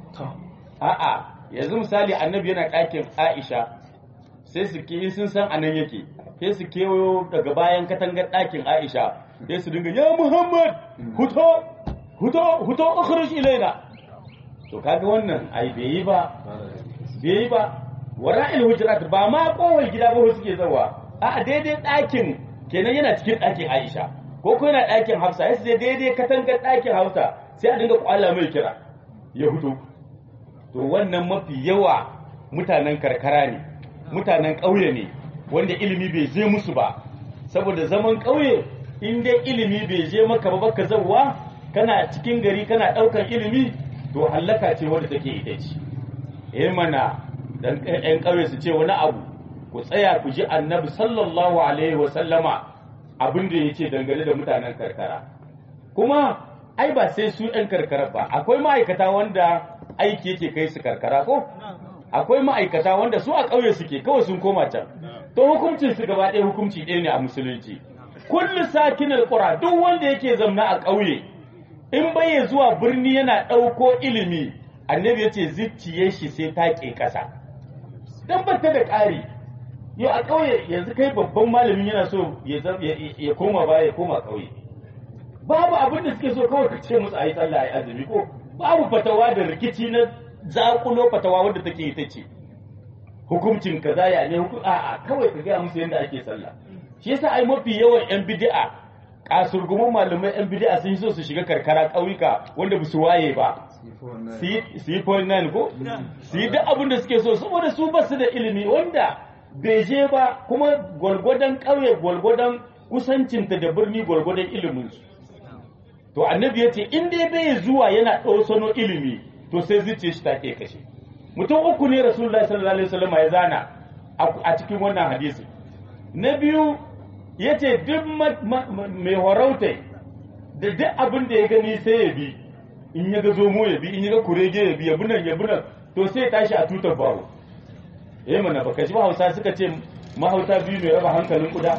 a'a yanzu misali annabi yana ɗakin Aisha sai su ke sun san anan yake sai su kewayo daga bayan katangar ɗakin Aisha sai su dinga ya Muhammad huto huto huto ukhruj ilaina to kaga wannan ai bai yi ba bai yi ba wara'il hujurat ba ma kowar gida ba suke zawa a daidai ɗakin kenan yana cikin ɗakin Aisha ko ko yana ɗakin Hafsa ya sai daidai katangar ɗakin Hafsa sai a dinga kwala mai kira ya hudu to wannan mafi yawa mutanen karkara ne mutanen ƙauye ne wanda ilimi bai je musu ba saboda zaman ƙauye in dai ilimi bai je maka ba baka zawwa kana cikin gari kana ɗaukar ilimi to hallaka ce wadda take ita ce eh mana dan ƴan ƙauye su ce wani abu ku tsaya ku ji annabi sallallahu alaihi wa sallama abin da yace dangane da mutanen karkara kuma ai ba sai su ƴan karkara ba akwai ma'aikata wanda aiki yake kai su karkara ko akwai ma'aikata wanda su a ƙauye suke kawai sun koma can to hukuncin su gaba ɗaya hukunci ɗaya ne a musulunci kullu sakinul qura duk wanda yake zamna a ƙauye in bai zuwa birni yana ɗauko ilimi annabi ya ce zuciyar shi sai ta ƙe ƙasa dan bata da ƙari yau a ƙauye yanzu kai babban malamin yana so ya koma baya ya koma ƙauye babu abin da suke so kawai ka ce musu ayi sallah ayi azumi ko babu fatawa da rikici na zakulo fatawa wanda take ita ce hukuncin kaza ya ne hukum a'a kawai ka gaya musu yadda ake sallah shi yasa ai mafi yawan yan bid'a kasurgumin malamai yan bid'a sun so su shiga karkara ƙauyuka wanda ba su waye ba su yi point nine ko su yi duk abin da suke so saboda su ba su da ilimi wanda bai je ba kuma gwargwadon ƙauye gwargwadon kusancinta da birni gwargwadon ilimin su to annabi ya ce in dai bai zuwa yana ɗausano ilimi to sai zuciya shi take kashe mutum uku ne rasulullahi sallallahu alaihi wasallam ya zana a cikin wannan hadisi na biyu ya ce duk mai horauta da duk abin da ya gani sai ya bi in ya ga zomo ya bi in ya ga kurege ya bi ya bunan ya bunan to sai ya tashi a tutar bawo eh mana baka ji hausa suka ce mahauta biyu mai raba hankalin kuda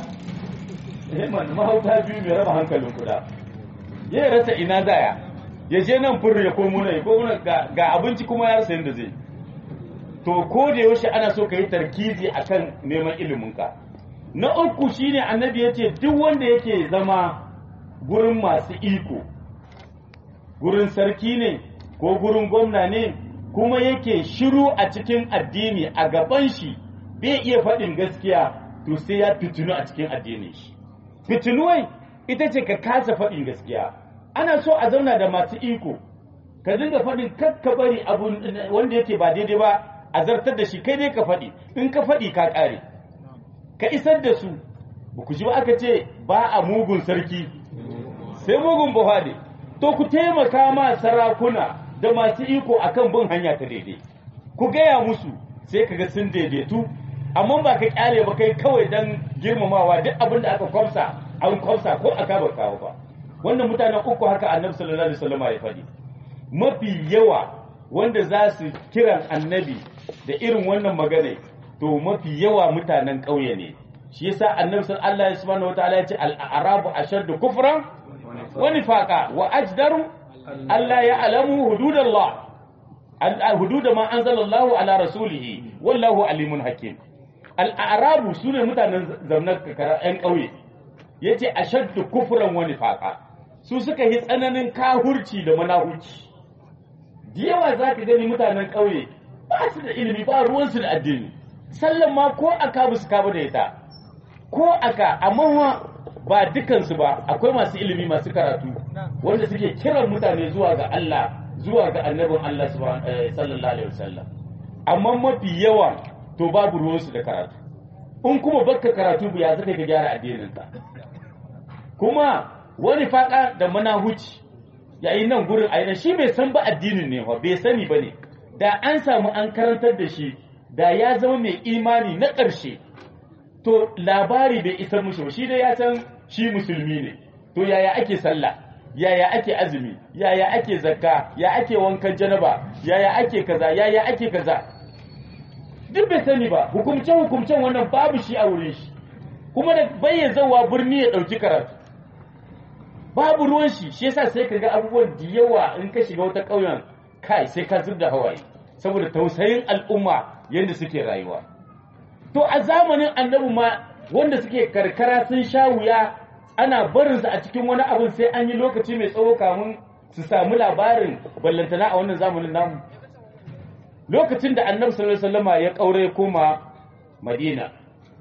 eh mana mahauta biyu mai raba hankalin kuda ya rasa ina zaya ya je nan fur ya komo nan ya komo nan ga abinci kuma ya rasa yadda zai to ko da yaushe ana so ka yi tarkizi akan neman iliminka na uku shine annabi ya ce duk wanda yake zama gurin masu iko gurin sarki ne ko gurin gwamna ne kuma yake shiru a cikin addini a gaban shi bai iya faɗin gaskiya to sai ya fitinu a cikin addinin shi fitinuwai ita ce ka kasa faɗin gaskiya ana so a zauna da masu iko ka dinga faɗin kakka bari abu wanda yake ba daidai ba a zartar da shi kai dai ka faɗi in ka faɗi ka ƙare ka isar da su ba ku ji ba aka ce ba a mugun sarki sai mugun buhari to ku taimaka ma sarakuna da masu iko akan bin hanya ta daidai ku gaya musu sai ka ga sun daidaitu amma ba ka kyale ba kai kawai dan girmamawa duk abin da aka kwamsa an kwamsa ko aka ba kawo ba wannan mutanen uku haka annabi sallallahu alaihi wasallam ya faɗi mafi yawa wanda za su kiran annabi da irin wannan magana to mafi yawa mutanen ƙauye ne shi yasa annabi sallallahu subhanahu wataala ya ce al-arabu ashaddu kufran wa nifaqa wa ajdaru alla ya'lamu hududallah hudud ma anzalallahu ala rasulihi wallahu alimun hakim al-arabu sune mutanen zamnar kakara yan ƙauye yace ashaddu kufran wa nifaqa su suka yi tsananin kahurci da manahurci da yawa za ka gani mutanen ƙauye ba su da ilimi ba ruwansu da addini sallan ma ko aka ba su kaba da ita ko aka amma ba dukansu ba akwai masu ilimi masu karatu wanda suke kiran mutane zuwa ga Allah zuwa ga annabin Allah sallallahu alaihi wasallam amma mafi yawa to babu ruwansu da karatu in kuma baka karatu ba ya zaka ka gyara addininka kuma wani faka da manahuci yayin nan gurin aina shi bai san ba addinin ne ba bai sani ba ne da an samu an karantar da shi da ya zama mai imani na ƙarshe to labari bai isar mushi ba shi dai ya san shi musulmi ne to yaya ake sallah yaya ake azumi yaya ake zakka ya ake wankan janaba yaya ake kaza yaya ake kaza duk bai sani ba hukumce hukumcen wannan babu shi a wurin shi kuma da bayyana zawa birni ya ɗauki karatu babu ruwan shi shi yasa sai ka ga abubuwan da yawa in ka shiga wata ƙauyen kai sai ka zub da hawaye saboda tausayin al'umma yadda suke rayuwa to a zamanin annabi ma wanda suke karkara sun sha wuya ana barinsa a cikin wani abin sai an yi lokaci mai tsawo kamun su samu labarin ballantana a wannan zamanin namu lokacin da annabi sallallahu alaihi wasallama ya kaure koma madina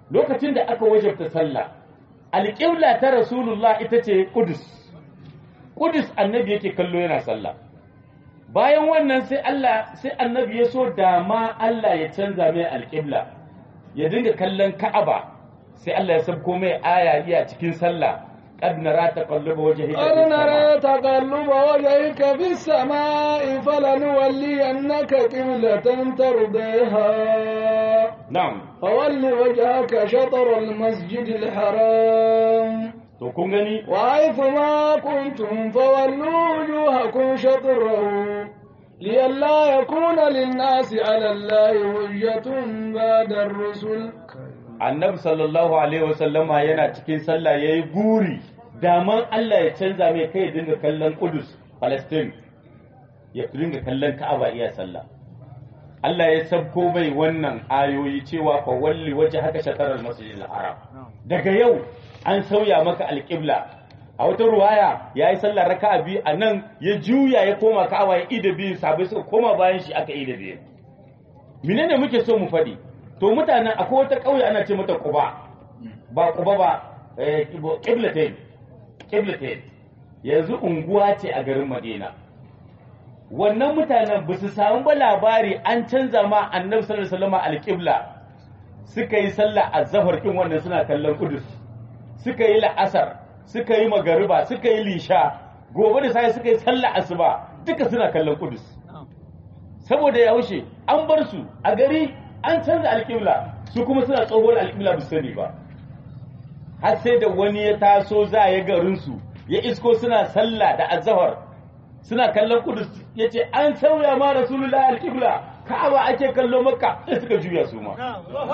lokacin da aka wajabta sallah alƙibla ta rasulullah ita ce kudus kudus annabi yake kallo yana sallah bayan wannan sai Allah sai annabi ya so dama Allah ya canza mai alƙibla ya dinga kallon ka'aba sai Allah ya sabko mai aya iya cikin sallah qad nara taqalluba wajhika قد نرى تقلب وجهك في السماء فلنولينك قبلة ترضيها na'am فول وجهك شطر المسجد الحرام to kun gani وحيث ما كنتم فولوا وجوهكم شطره لئلا يكون للناس على الله حجة بعد الرسل annabi sallallahu alaihi wasallama yana cikin sallah yayi guri daman Allah ya canza mai kai ya dinga kallon Qudus Palestine ya dinga kallon Ka'aba iya sallah Allah ya sabko mai wannan ayoyi cewa fa walli waje haka shatarar masjidil haram daga yau an sauya maka alƙibla a wata ruwaya ya yi sallar raka'a biyu a nan ya juya ya koma ka'aba ya ida biyu sabai suka koma bayan shi aka ida biyu menene muke so mu faɗi to mutanen akwai wata ƙauye ana ce mata quba ba quba ba eh, qiblatain qiblatain yanzu unguwa ce a garin madina wannan mutanen ba su samu ba labari an canza ma annabi sallallahu alaihi wasallam alqibla suka yi sallah azhar kin wannan suna kallon kudus suka yi la'asar suka yi magariba suka yi lisha gobe da sai suka yi sallah asuba duka suna kallon kudus saboda ya wuce an bar su a gari an canza alƙibla su kuma suna tsohuwar alƙibla ba su sani ba har sai da wani ya taso za ya garin su ya isko suna sallah da azhar suna kallon kudus ya ce an sauya ma rasulullah alƙibla ka'aba ake kallo makka sai suka juya su ma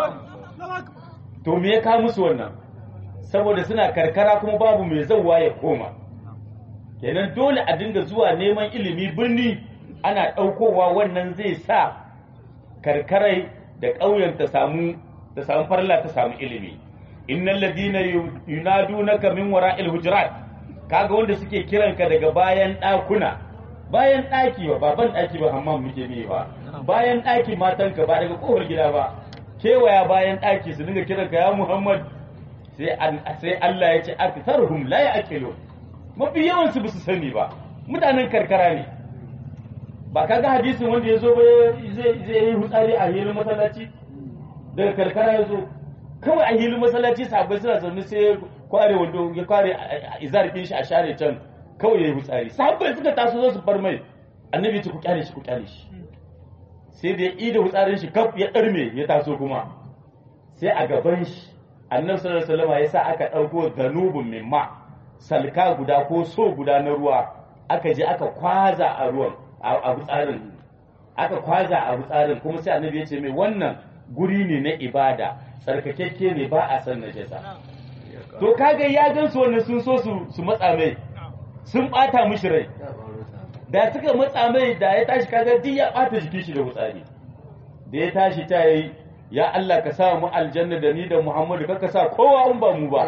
to me ya kawo musu wannan saboda suna karkara kuma babu mai zauwa ya koma kenan dole a dinga zuwa neman ilimi birni ana ɗaukowa wannan zai sa karkarai da ƙauyen ta samu ta samu farla ta samu ilimi innal ladina yunadunaka min wara'il hujurat kaga wanda suke kiranka daga bayan ɗakuna bayan ɗaki ba baban ɗaki ba hammam muke ne ba bayan ɗaki matanka ba daga kofar gida ba kewaya bayan ɗaki su dinga kiranka ya muhammad sai Allah ya ce aktharuhum la ya'qilu mafi yawan su basu sani ba mutanen karkara ne ba kaga hadisin wanda ya zo ba zai zai yi hutsari a hilin masallaci daga karkara ya zo kawai a hilin masallaci sahabbai suna zaune sai kware wando ya kware izar din shi a share can kawai ya yi hutsari sahabbai suka taso zo su bar mai annabi ya ce ku kyale shi ku kyale shi sai da ya ida hutsarin shi kaf ya ɗarme ya taso kuma sai a gaban shi annabi sallallahu alaihi wasallam ya sa aka ɗauko ganubun min ma salka guda ko so guda na ruwa aka je aka kwaza a ruwan a tsarin aka kwaza a tsarin kuma sai annabi ya ce mai wannan guri ne na ibada tsarkakekke ne ba a san najasa to kaga ya gan su wannan sun so su su matsa mai sun bata mishi rai da suka matsa mai da ya tashi kaga duk ya bata jikin shi da wutsari da ya tashi ta yi ya Allah ka sa mu aljanna da ni da Muhammadu ka sa kowa in ba mu ba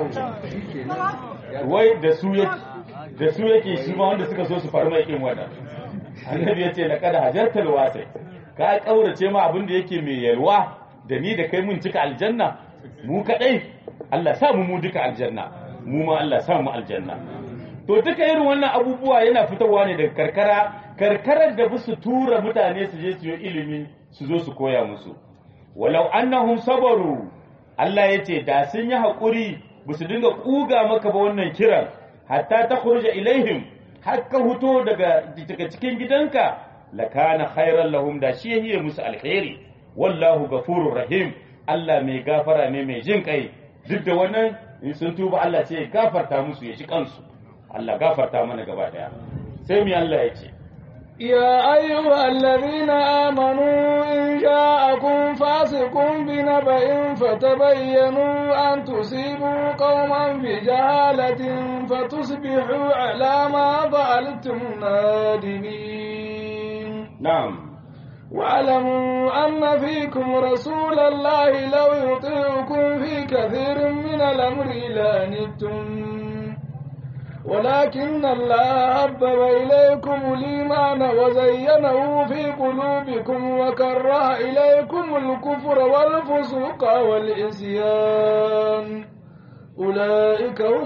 wai da su yake da su yake shi ma wanda suka so su farma yakin wannan annabi ya ce laqad hajartal wasi ka kaurace ma abin da yake mai yalwa da ni da kai mun cika aljanna mu kadai Allah sa mu mu duka aljanna mu ma Allah sa mu aljanna to duka irin wannan abubuwa yana fitowa ne daga karkara karkarar da su tura mutane su je su yi ilimi su zo su koya musu walau annahum sabaru Allah ya ce da sun yi haƙuri ba su dinga ƙuga maka ba wannan kiran hatta ta kurja ilaihim har ka huto daga daga cikin gidanka lakana khairan lahum da shi yayi musu alheri wallahu gafurur rahim Allah mai gafara ne mai jin kai duk da wannan in sun tuba Allah sai ya gafarta musu ya ji kansu Allah gafarta mana gaba daya sai mu Allah ya ce يا أيها الذين آمنوا إن جاءكم فاسق بنبأ فتبينوا أن تصيبوا قوما بجهالة فتصبحوا على ما فعلتم نادمين نعم واعلموا أن فيكم رسول الله لو يطيعكم في كثير من الأمر لانتم ولكن الله حبب إليكم الإيمان وزينه في قلوبكم وكره إليكم الكفر والفسوق والعصيان أولئك هم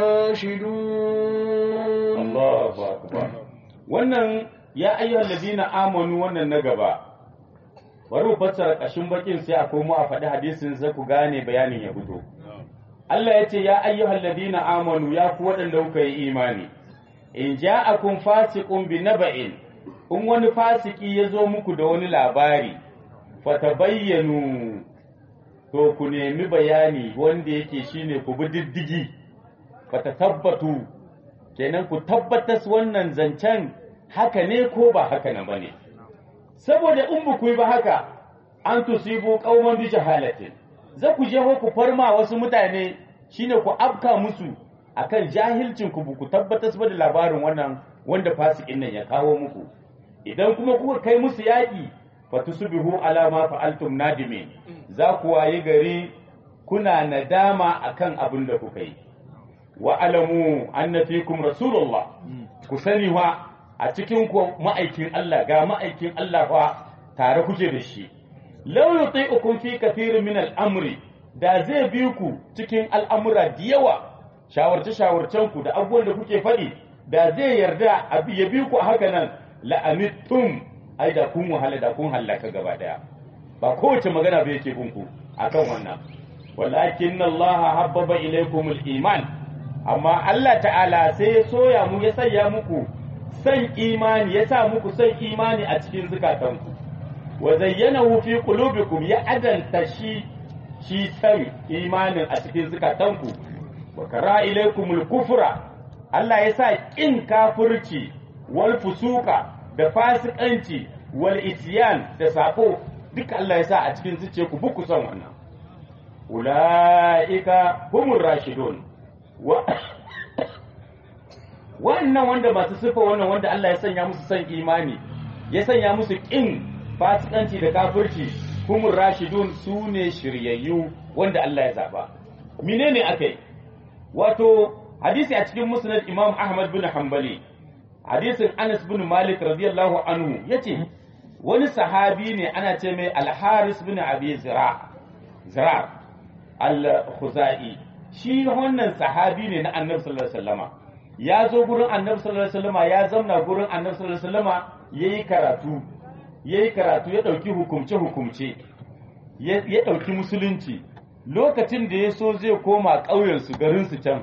الراشدون Allahu akbar wannan ya ayyuhal ladina amanu wannan na gaba bari mu fassara kashin bakin sai a komo a faɗi hadisin sai ku gane bayanin ya fito Allah ya ce ya ayyuhal ladina amanu ya ku waɗanda kuka yi imani in ja'akum fasiqun bi naba'in in wani fasiki ya zo muku da wani labari fatabayyanu to ku nemi bayani wanda yake shine ku bi diddigi fatatabbatu kenan ku tabbatas wannan zancen haka ne ko ba haka nan bane saboda in ba ku yi ba haka an tusibu qauman bi jahalatin za ku je ku farma wasu mutane shine ku afka musu akan jahilcin ku ku tabbatas ba da labarin wannan wanda fasikin nan ya kawo muku idan kuma kuka kai musu yaƙi fatusbihu ala ma fa'altum nadimin za ku wayi gari kuna nadama akan abin da kuka yi wa alamu anna fikum rasulullah ku sani wa a cikin ku ma'aikin Allah ga ma'aikin Allah fa tare kuke da shi law yuti'ukum fi kathirin min al-amri da zai bi ku cikin al'amura da yawa shawarce shawarcen ku da abubuwan da kuke faɗi da zai yarda a ya bi ku haka nan la'amittum ai da kun wahala da kun hallaka gaba daya ba kowace magana ba yake kunku akan wannan walakin Allah habbaba ilaykum al-iman amma Allah ta'ala sai ya soya mu ya sanya muku san imani ya sa muku san imani a cikin zukatanku wa zayyanahu fi qulubikum ya adanta shi shi san imanin a cikin zukatanku wa kara ilaykum al-kufra Allah ya sa kin kafirci wal fusuka da fasikanci wal isyan da sako duka Allah ya sa a cikin zuciyarku buku son wannan ulaika humur rashidun wannan wanda masu sifa wannan wanda Allah ya sanya musu son imani ya sanya musu kin fasikanci da kafirci humur rashidun su ne shiryayyu wanda Allah ya zaba menene akai wato hadisi a cikin musnad Imam Ahmad bin Hanbali hadisin Anas bin Malik radiyallahu anhu yace wani sahabi ne ana ce mai Al-Haris bin Abi Zira Zira Al-Khuzai shi wannan sahabi ne na Annabi sallallahu alaihi wasallama ya zo gurin Annabi sallallahu alaihi wasallama ya zamna gurin Annabi sallallahu alaihi wasallama yayi karatu yayi karatu ya dauki hukumce hukumce ya dauki musulunci lokacin da ya so zai koma ƙauyensu garinsu can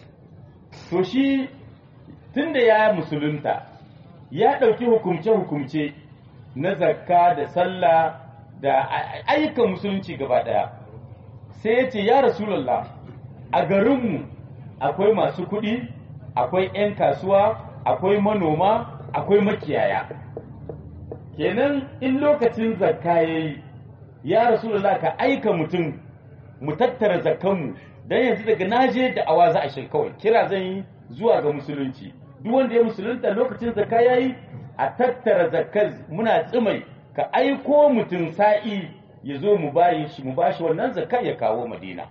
to shi tunda ya musulunta ya ɗauki hukumce-hukumce na zakka da sallah da ayyukan musulunci gaba ɗaya sai ya ce ya rasulallah a garinmu akwai masu kuɗi akwai 'yan kasuwa akwai manoma akwai makiyaya kenan in lokacin zakka ya yi ya rasulallah ka aika mutum mu tattara zakkanmu don yanzu daga naje da awa za a shi kawai kira zan yi zuwa ga musulunci duk wanda ya musulunta lokacin zakka yayi a tattara zakkar muna tsimai ka aiko mutum sa'i ya zo mu bayi shi mu bashi wannan zakka ya kawo madina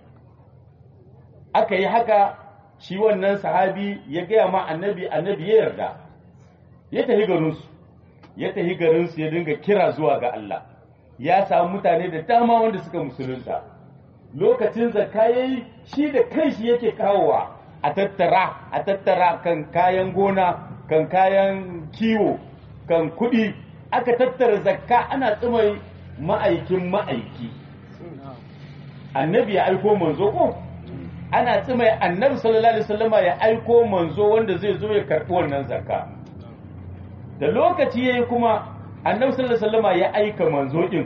aka yi haka shi wannan sahabi ya gaya ma annabi annabi ya yarda ya tafi garinsu ya tafi garinsu ya dinga kira zuwa ga Allah ya samu mutane da dama wanda suka musulunta lokacin zakka yayi shi da kanshi yake kawowa a tattara a tattara kan kayan gona kan kayan kiwo kan kuɗi aka tattara zakka ana tsumai ma'aikin ma'aiki annabi ya aiko manzo ko ana tsumai annabi sallallahu alaihi wasallama ya aiko manzo wanda zai zo ya karɓi wannan zakka da lokaci yayi kuma annabi sallallahu alaihi wasallama ya aika manzo din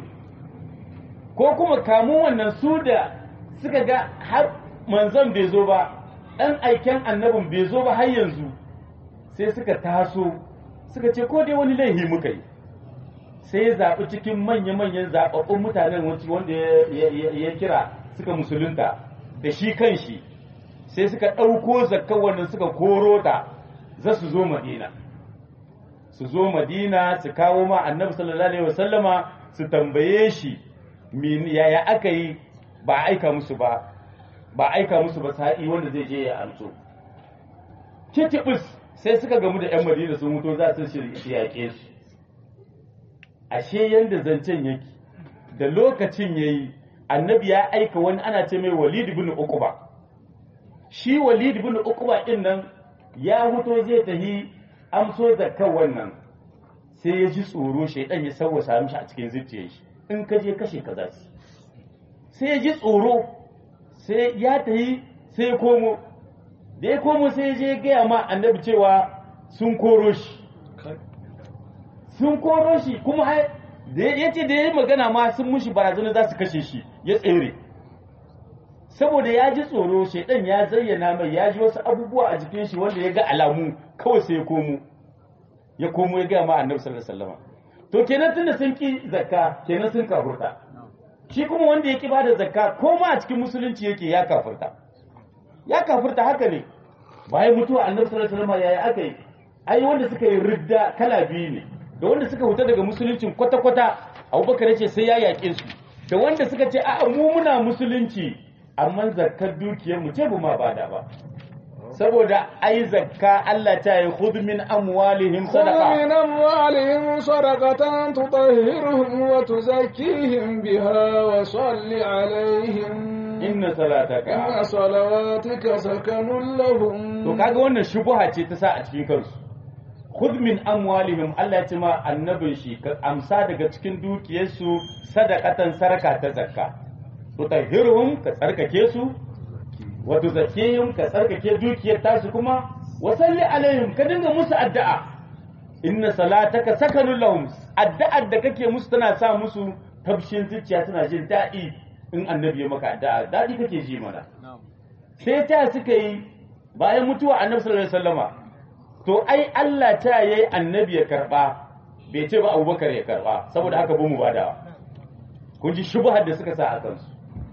ko kuma kamun wannan su da suka ga har manzon bai zo ba ɗan aiken annabin bai zo ba har yanzu sai suka taso suka ce ko dai wani laihi muka yi sai ya zaɓi cikin manya-manyan zaɓaɓɓun mutanen wanda ya kira suka musulunta da shi kan shi sai suka ɗauko zakkan wannan suka koro ta za su zo madina su zo madina su kawo ma annabi sallallahu alaihi wasallama su tambaye shi yaya aka yi ba aika musu ba ba aika musu ba sa'i wanda zai je ya amso kitibus sai suka gamu da 'yan madina sun mutu za su yaƙe su ashe yanda zancen yake da lokacin yayi annabi ya aika wani ana ce mai walid ibn uquba shi walid bin uqba din nan ya huto zai tahi amso zakkan wannan sai ya ji tsoro shaidan ya sawwasa mishi a cikin zuciyar shi in ka je kashe ka za su sai ya ji tsoro sai ya tahi sai ya komo da ya komo sai ya je gaya ma annabi cewa sun koro shi sun koro shi kuma ai da ya ce da ya yi magana ma sun mushi barazana za su kashe shi ya tsere saboda ya ji tsoro shaidan ya zayyana mai ya ji wasu abubuwa a jikin shi wanda ya ga alamu kawai sai ya komo ya komo ya gaya ma annabi sallallahu alaihi wasallam to kenan tunda sun ki zakka kenan sun kafurta shi kuma wanda ya ki bada zakka ko ma a cikin musulunci yake ya kafurta ya kafurta haka ne bayan mutuwa annabi sallallahu alaihi wasallam yayi aka yi ai wanda suka yi ridda kala biyu ne da wanda suka huta daga musuluncin kwata-kwata abubakar ya ce sai ya yaƙe su da wanda suka ce a'a mu muna musulunci amma zakkar dukiyar mu ce bu ma bada ba saboda ai zakka Allah ta yi khudh min amwalihim خذ sadaqa من أموالهم صدقة تطهرهم وتزكيهم بها وصل عليهم inna salataka إن صلواتك سكن لهم to kaga wannan shubuha ce ta sa a cikin kansu khudh min amwalihim Allah ya ce ma annabin shi ka amsa daga cikin dukiyarsu sadaqatan saraka ta zakka tutahhiruhum ka tsarkake su wa tuzakkihim ka tsarkake dukiyar tasu kuma wa salli alaihim ka dinga musu addu'a inna salataka sakanun lahum addu'ar da kake musu tana sa musu tabshin zuciya tana jin daɗi in annabi ya maka addu'a daɗi kake ji mana sai ta suka yi bayan mutuwa annabi sallallahu alaihi wasallama to ai Allah ta yayi annabi ya karba bai ce ba Abubakar ya karba saboda haka bu mu badawa kun ji shubhar da suka sa a kansu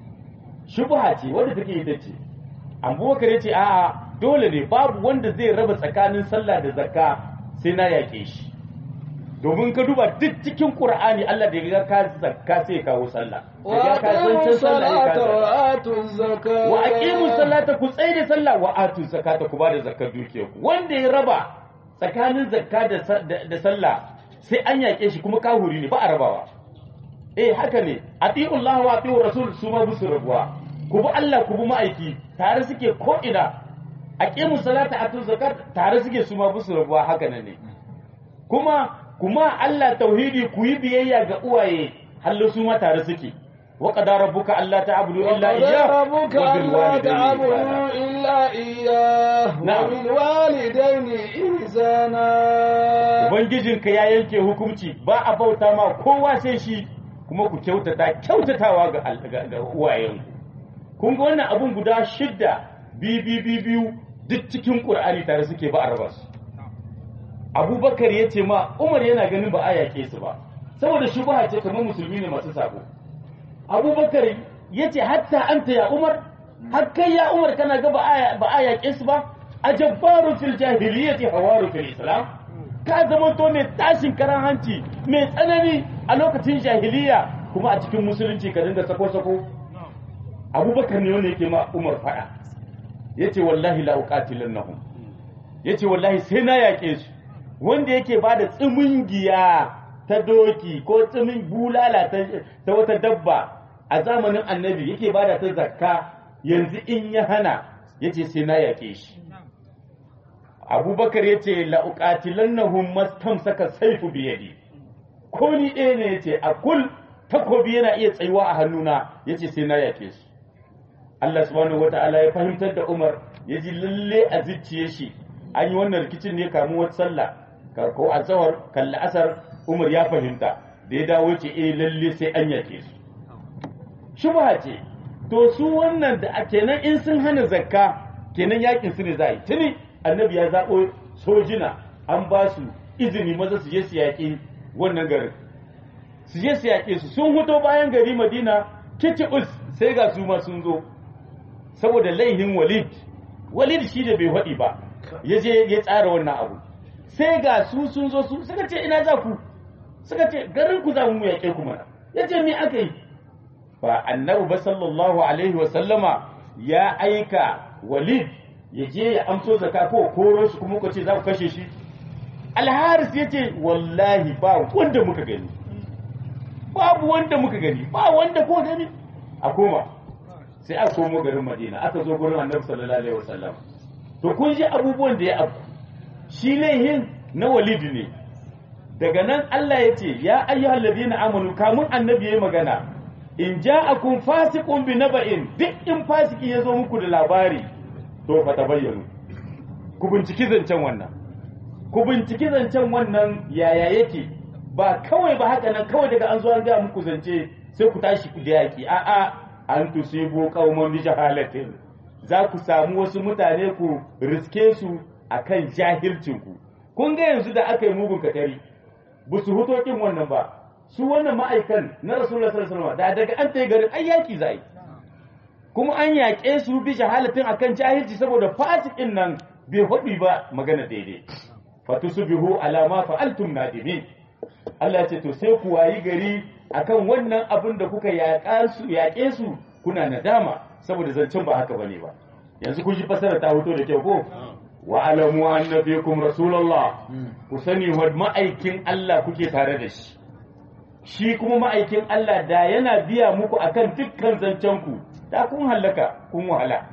shubha ce wanda take ita ce Abubakar ya ce a'a dole ne babu wanda zai raba tsakanin sallah da zakka sai na yaƙe shi domin ka duba duk cikin Qur'ani Allah da ya ga ka zakka sai ya kawo sallah da ya ka وأقيموا zancen sallah ya الصلاة ka zakka وآتوا الزكاة wa aqimu salata ku tsaye da sallah wa atu zakata ku bada zakar dukiyar ku wanda ya raba tsakanin zakka da sa- da da sallah sai an yake shi kuma kahuri ne ba a rabawa eh haka ne ati'u Allah wa ati'u rasul su ma busu rabuwa ku bi Allah ku bi ma'aiki tare suke ko ina aqimu salata atu zakat tare suke su ma busu rabuwa haka nan ne kuma kuma Allah tauhidi ku yi biyayya ga uwaye hallo su ma tare suke wa qadara rabbuka alla ta'budu illa وقضى iyyah ربك wa bil ألا walidayni تعبدوا ihsana إلا إياه نعم. وبالوالدين إحسانا ubangijinka ya yanke hukunci ba a bauta ma kowa sai shi kuma ku kyautata kyautatawa ga al- ga ga uwayenku kun ga wannan abun guda shidda bi bi bi biyu duk cikin qur'ani tare suke ba a raba su abubakar ya ce ma umar yana ganin ba a yaƙe su ba saboda shubha ce kamar musulmi ne masu sabo abubakar ya ce hatta anta ya umar har kai ya umar kana ga ba a- ba a yaƙe su ba a jabbaru fil jahiliyyati hawaru fil islam ka zama to mai tashin karan hanci mai tsanani a lokacin jahiliya kuma a cikin musulunci ka dinga sako-sako abubakar ne wanda yake ma umar faɗa ya ce wallahi la uqatilannahum ya ce wallahi sai na yaƙe su wanda yake ba da tsimingiya ta doki ko tsimin bulala ta ta wata dabba a zamanin annabi yake ba da ta zakka yanzu in ya hana ya ce sai na yaƙe shi abubakar ya ce la'uƙatilannahum mastamsaka saifu biyadi ko ni ɗaya ne ya ce a kul takobi yana iya tsayuwa a hannuna ya ce sai na yaƙe su Allah subhanahu wata'ala ya fahimtar da Umar ya ji lalle a zuciye shi an yi wannan rikicin ne kamun wata sallah ka- ko a tsawar kalli asar Umar ya fahimta da ya dawo ce eh lalle sai an yake su shubha ce to su wannan da a kenan in sun hana zakka kenan yakin su ne za a yi tuni annabi ya zaɓo sojina an ba su izini maza su je su yaƙi wannan garin su je su yaƙe su sun huto bayan gari madina kicibus sai ga su ma sun zo saboda laihin walid walid shi da bai haɗi ba ya je ya tsara wannan abu sai ga su sun zo su suka ce ina za ku suka ce garin ku za mu yaƙe ku mana ya ce me aka yi ba annabi ba sallallahu alaihi wa sallama ya aika walid ya je ya amso zaka ko koro shi kuma ku ce za ku kashe shi alharis ya ce wallahi ba wanda muka gani babu wanda muka gani ba wanda ko gani a koma sai aka komo garin madina aka zo gurin annabi sallallahu alaihi wasallam to kun ji abubuwan da ya abu shi laihin na walidi ne daga nan Allah ya ce ya ayyuhal ladina amanu kamun annabi yayi magana in ja'akum fasiqun bi naba'in duk in fasiki ya zo muku da labari to fa tabayyanu ku binciki zancen wannan ku binciki zancen wannan yaya yake ba kawai ba haka nan kawai daga an zo an ga muku zance sai ku tashi ku da yaki a'a an tusibu qauman bi jahalatin za ku samu wasu mutane ku riske su akan jahilcin ku kun ga yanzu da aka yi mugun katari ba su huto kin wannan ba su wannan ma'aikan na rasulullah sallallahu alaihi wasallam da daga an tayi garin ai yaki zai kuma an yaƙe su bi jahalatin akan jahilci saboda fasikin nan bai hudi ba magana daidai fatusbihu ala ma fa'altum nadimin Allah ya ce to sai ku wayi gari akan wannan abin da kuka yaƙa su yaƙe su kuna nadama saboda zancen ba haka bane ba yanzu kun ji fasara ta hoto da kyau ko wa alamu anna fikum rasulullah ku sani wa ma'aikin Allah kuke tare da shi shi kuma ma'aikin Allah da yana biya muku akan dukkan zancen ku da kun hallaka kun wahala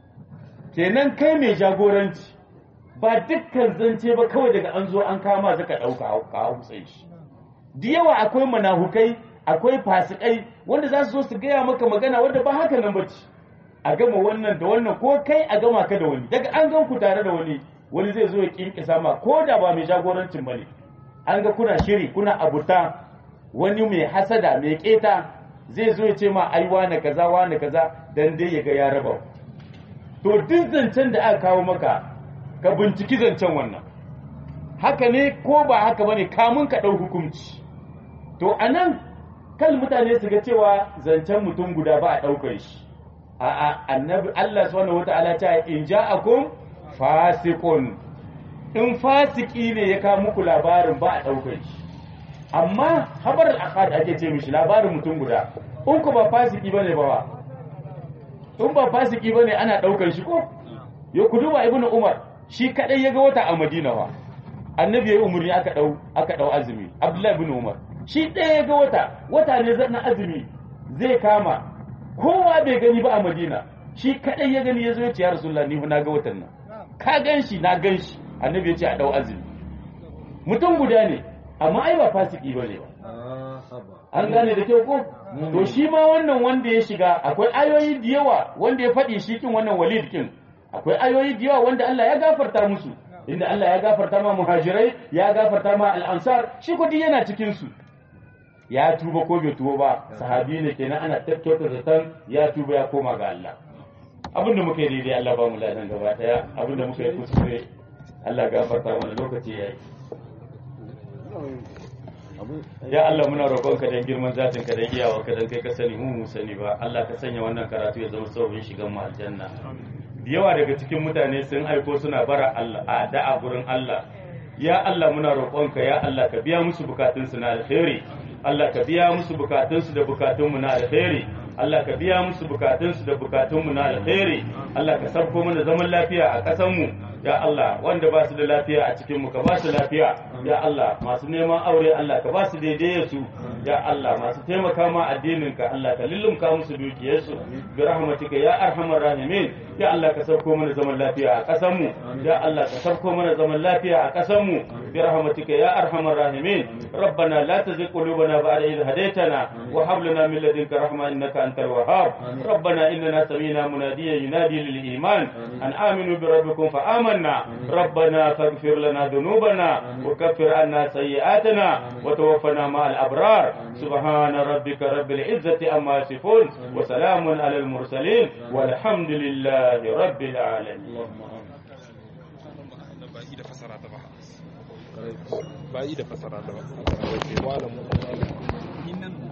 kenan kai mai jagoranci ba dukkan zance ba kawai daga an zo an kama zaka dauka ka hausa shi da yawa akwai manahukai akwai fasikai wanda za su zo su gaya maka magana wanda ba haka nan bace a gama wannan da wannan ko kai a gama ka da wani daga an gan ku tare da wani wani zai zo ya kinkisa ma ko da ba mai jagorancin bane an ga kuna shiri kuna abuta wani mai hasada mai keta zai zo ya ce ma ai wane kaza wane kaza dan dai ya ga ya raba to duk zancen da aka kawo maka ka binciki zancen wannan haka ne ko ba haka bane kamun ka ɗau hukunci to anan kan mutane su ga cewa zancen mutum guda ba a ɗaukar shi a'a annabi Allah subhanahu wata'ala ta in ja'akum fasiqun in fasiki ne ya kawo muku labarin ba a ɗaukar shi amma habar al-aqad ake ce mishi labarin mutum guda in ku ba fasiki bane ba in ba fasiki bane ana ɗaukar shi ko ya ku duba ibnu umar shi kadai ya ga wata a madina wa annabi ya yi umarni aka dau aka dau azumi abdullahi ibn umar shi ɗaya ya ga wata wata ne zan azumi zai kama kowa bai gani ba a madina shi kadai ya gani ya zo ya ce ya rasulullah ni na ga watan nan ka gan shi na gan shi annabi ya ce a dau azumi mutum guda ne amma ai ba fasiki ba ne ba an gane da kyau ko to shi ma wannan wanda ya shiga akwai ayoyi da yawa wanda ya faɗi shi kin wannan walid kin akwai ayoyi da yawa wanda Allah ya gafarta musu inda Allah ya gafarta ma muhajirai ya gafarta ma al'ansar shi kudi yana cikin su ya tuba ko bai tuba ba sahabi ne kenan ana tattauta zaton ya tuba ya koma ga Allah abinda muka yi daidai Allah ba mu ladan gaba daya abinda muka yi kuskure Allah gafarta mana lokaci yayi ya Allah muna roƙonka dan girman zatin ka dan iyawa ka dan kai ka sani mu mu sani ba Allah ka sanya wannan karatu ya zama sababin shigan mu aljanna da yawa daga cikin mutane sun aiko suna bara Allah a da'a gurin Allah ya Allah muna roƙonka ya Allah ka biya musu bukatunsu na alheri Allah ka biya musu bukatunsu da bukatunmu na alheri Allah ka biya musu bukatunsu da bukatunmu na alheri Allah ka sabko mana zaman lafiya a ƙasanmu ya Allah wanda ba su da lafiya a cikin mu ka ba su lafiya ya Allah masu neman aure Allah ka ba su daidai su ya Allah masu taimaka ma addinin ka Allah ka lullumka musu dukiyarsu bi rahmatika ya arhamar rahimin ya Allah ka sauko mana zaman lafiya a ƙasar mu ya Allah ka sauko mana zaman lafiya a ƙasar mu bi rahmatika ya arhamar rahimin ربنا لا تزغ قلوبنا بعد إذ هديتنا وهب لنا من لدنك رحمة إنك أنت الوهاب ربنا إننا سمينا مناديا ينادي للإيمان أن آمنوا بربكم فآمنا ربنا فاغفر لنا ذنوبنا وكفر عنا سيئاتنا وتوفنا مع الأبرار سبحان ربك رب العزة أما يصفون وسلام على المرسلين والحمد لله رب العالمين ba yi da fasara ta ba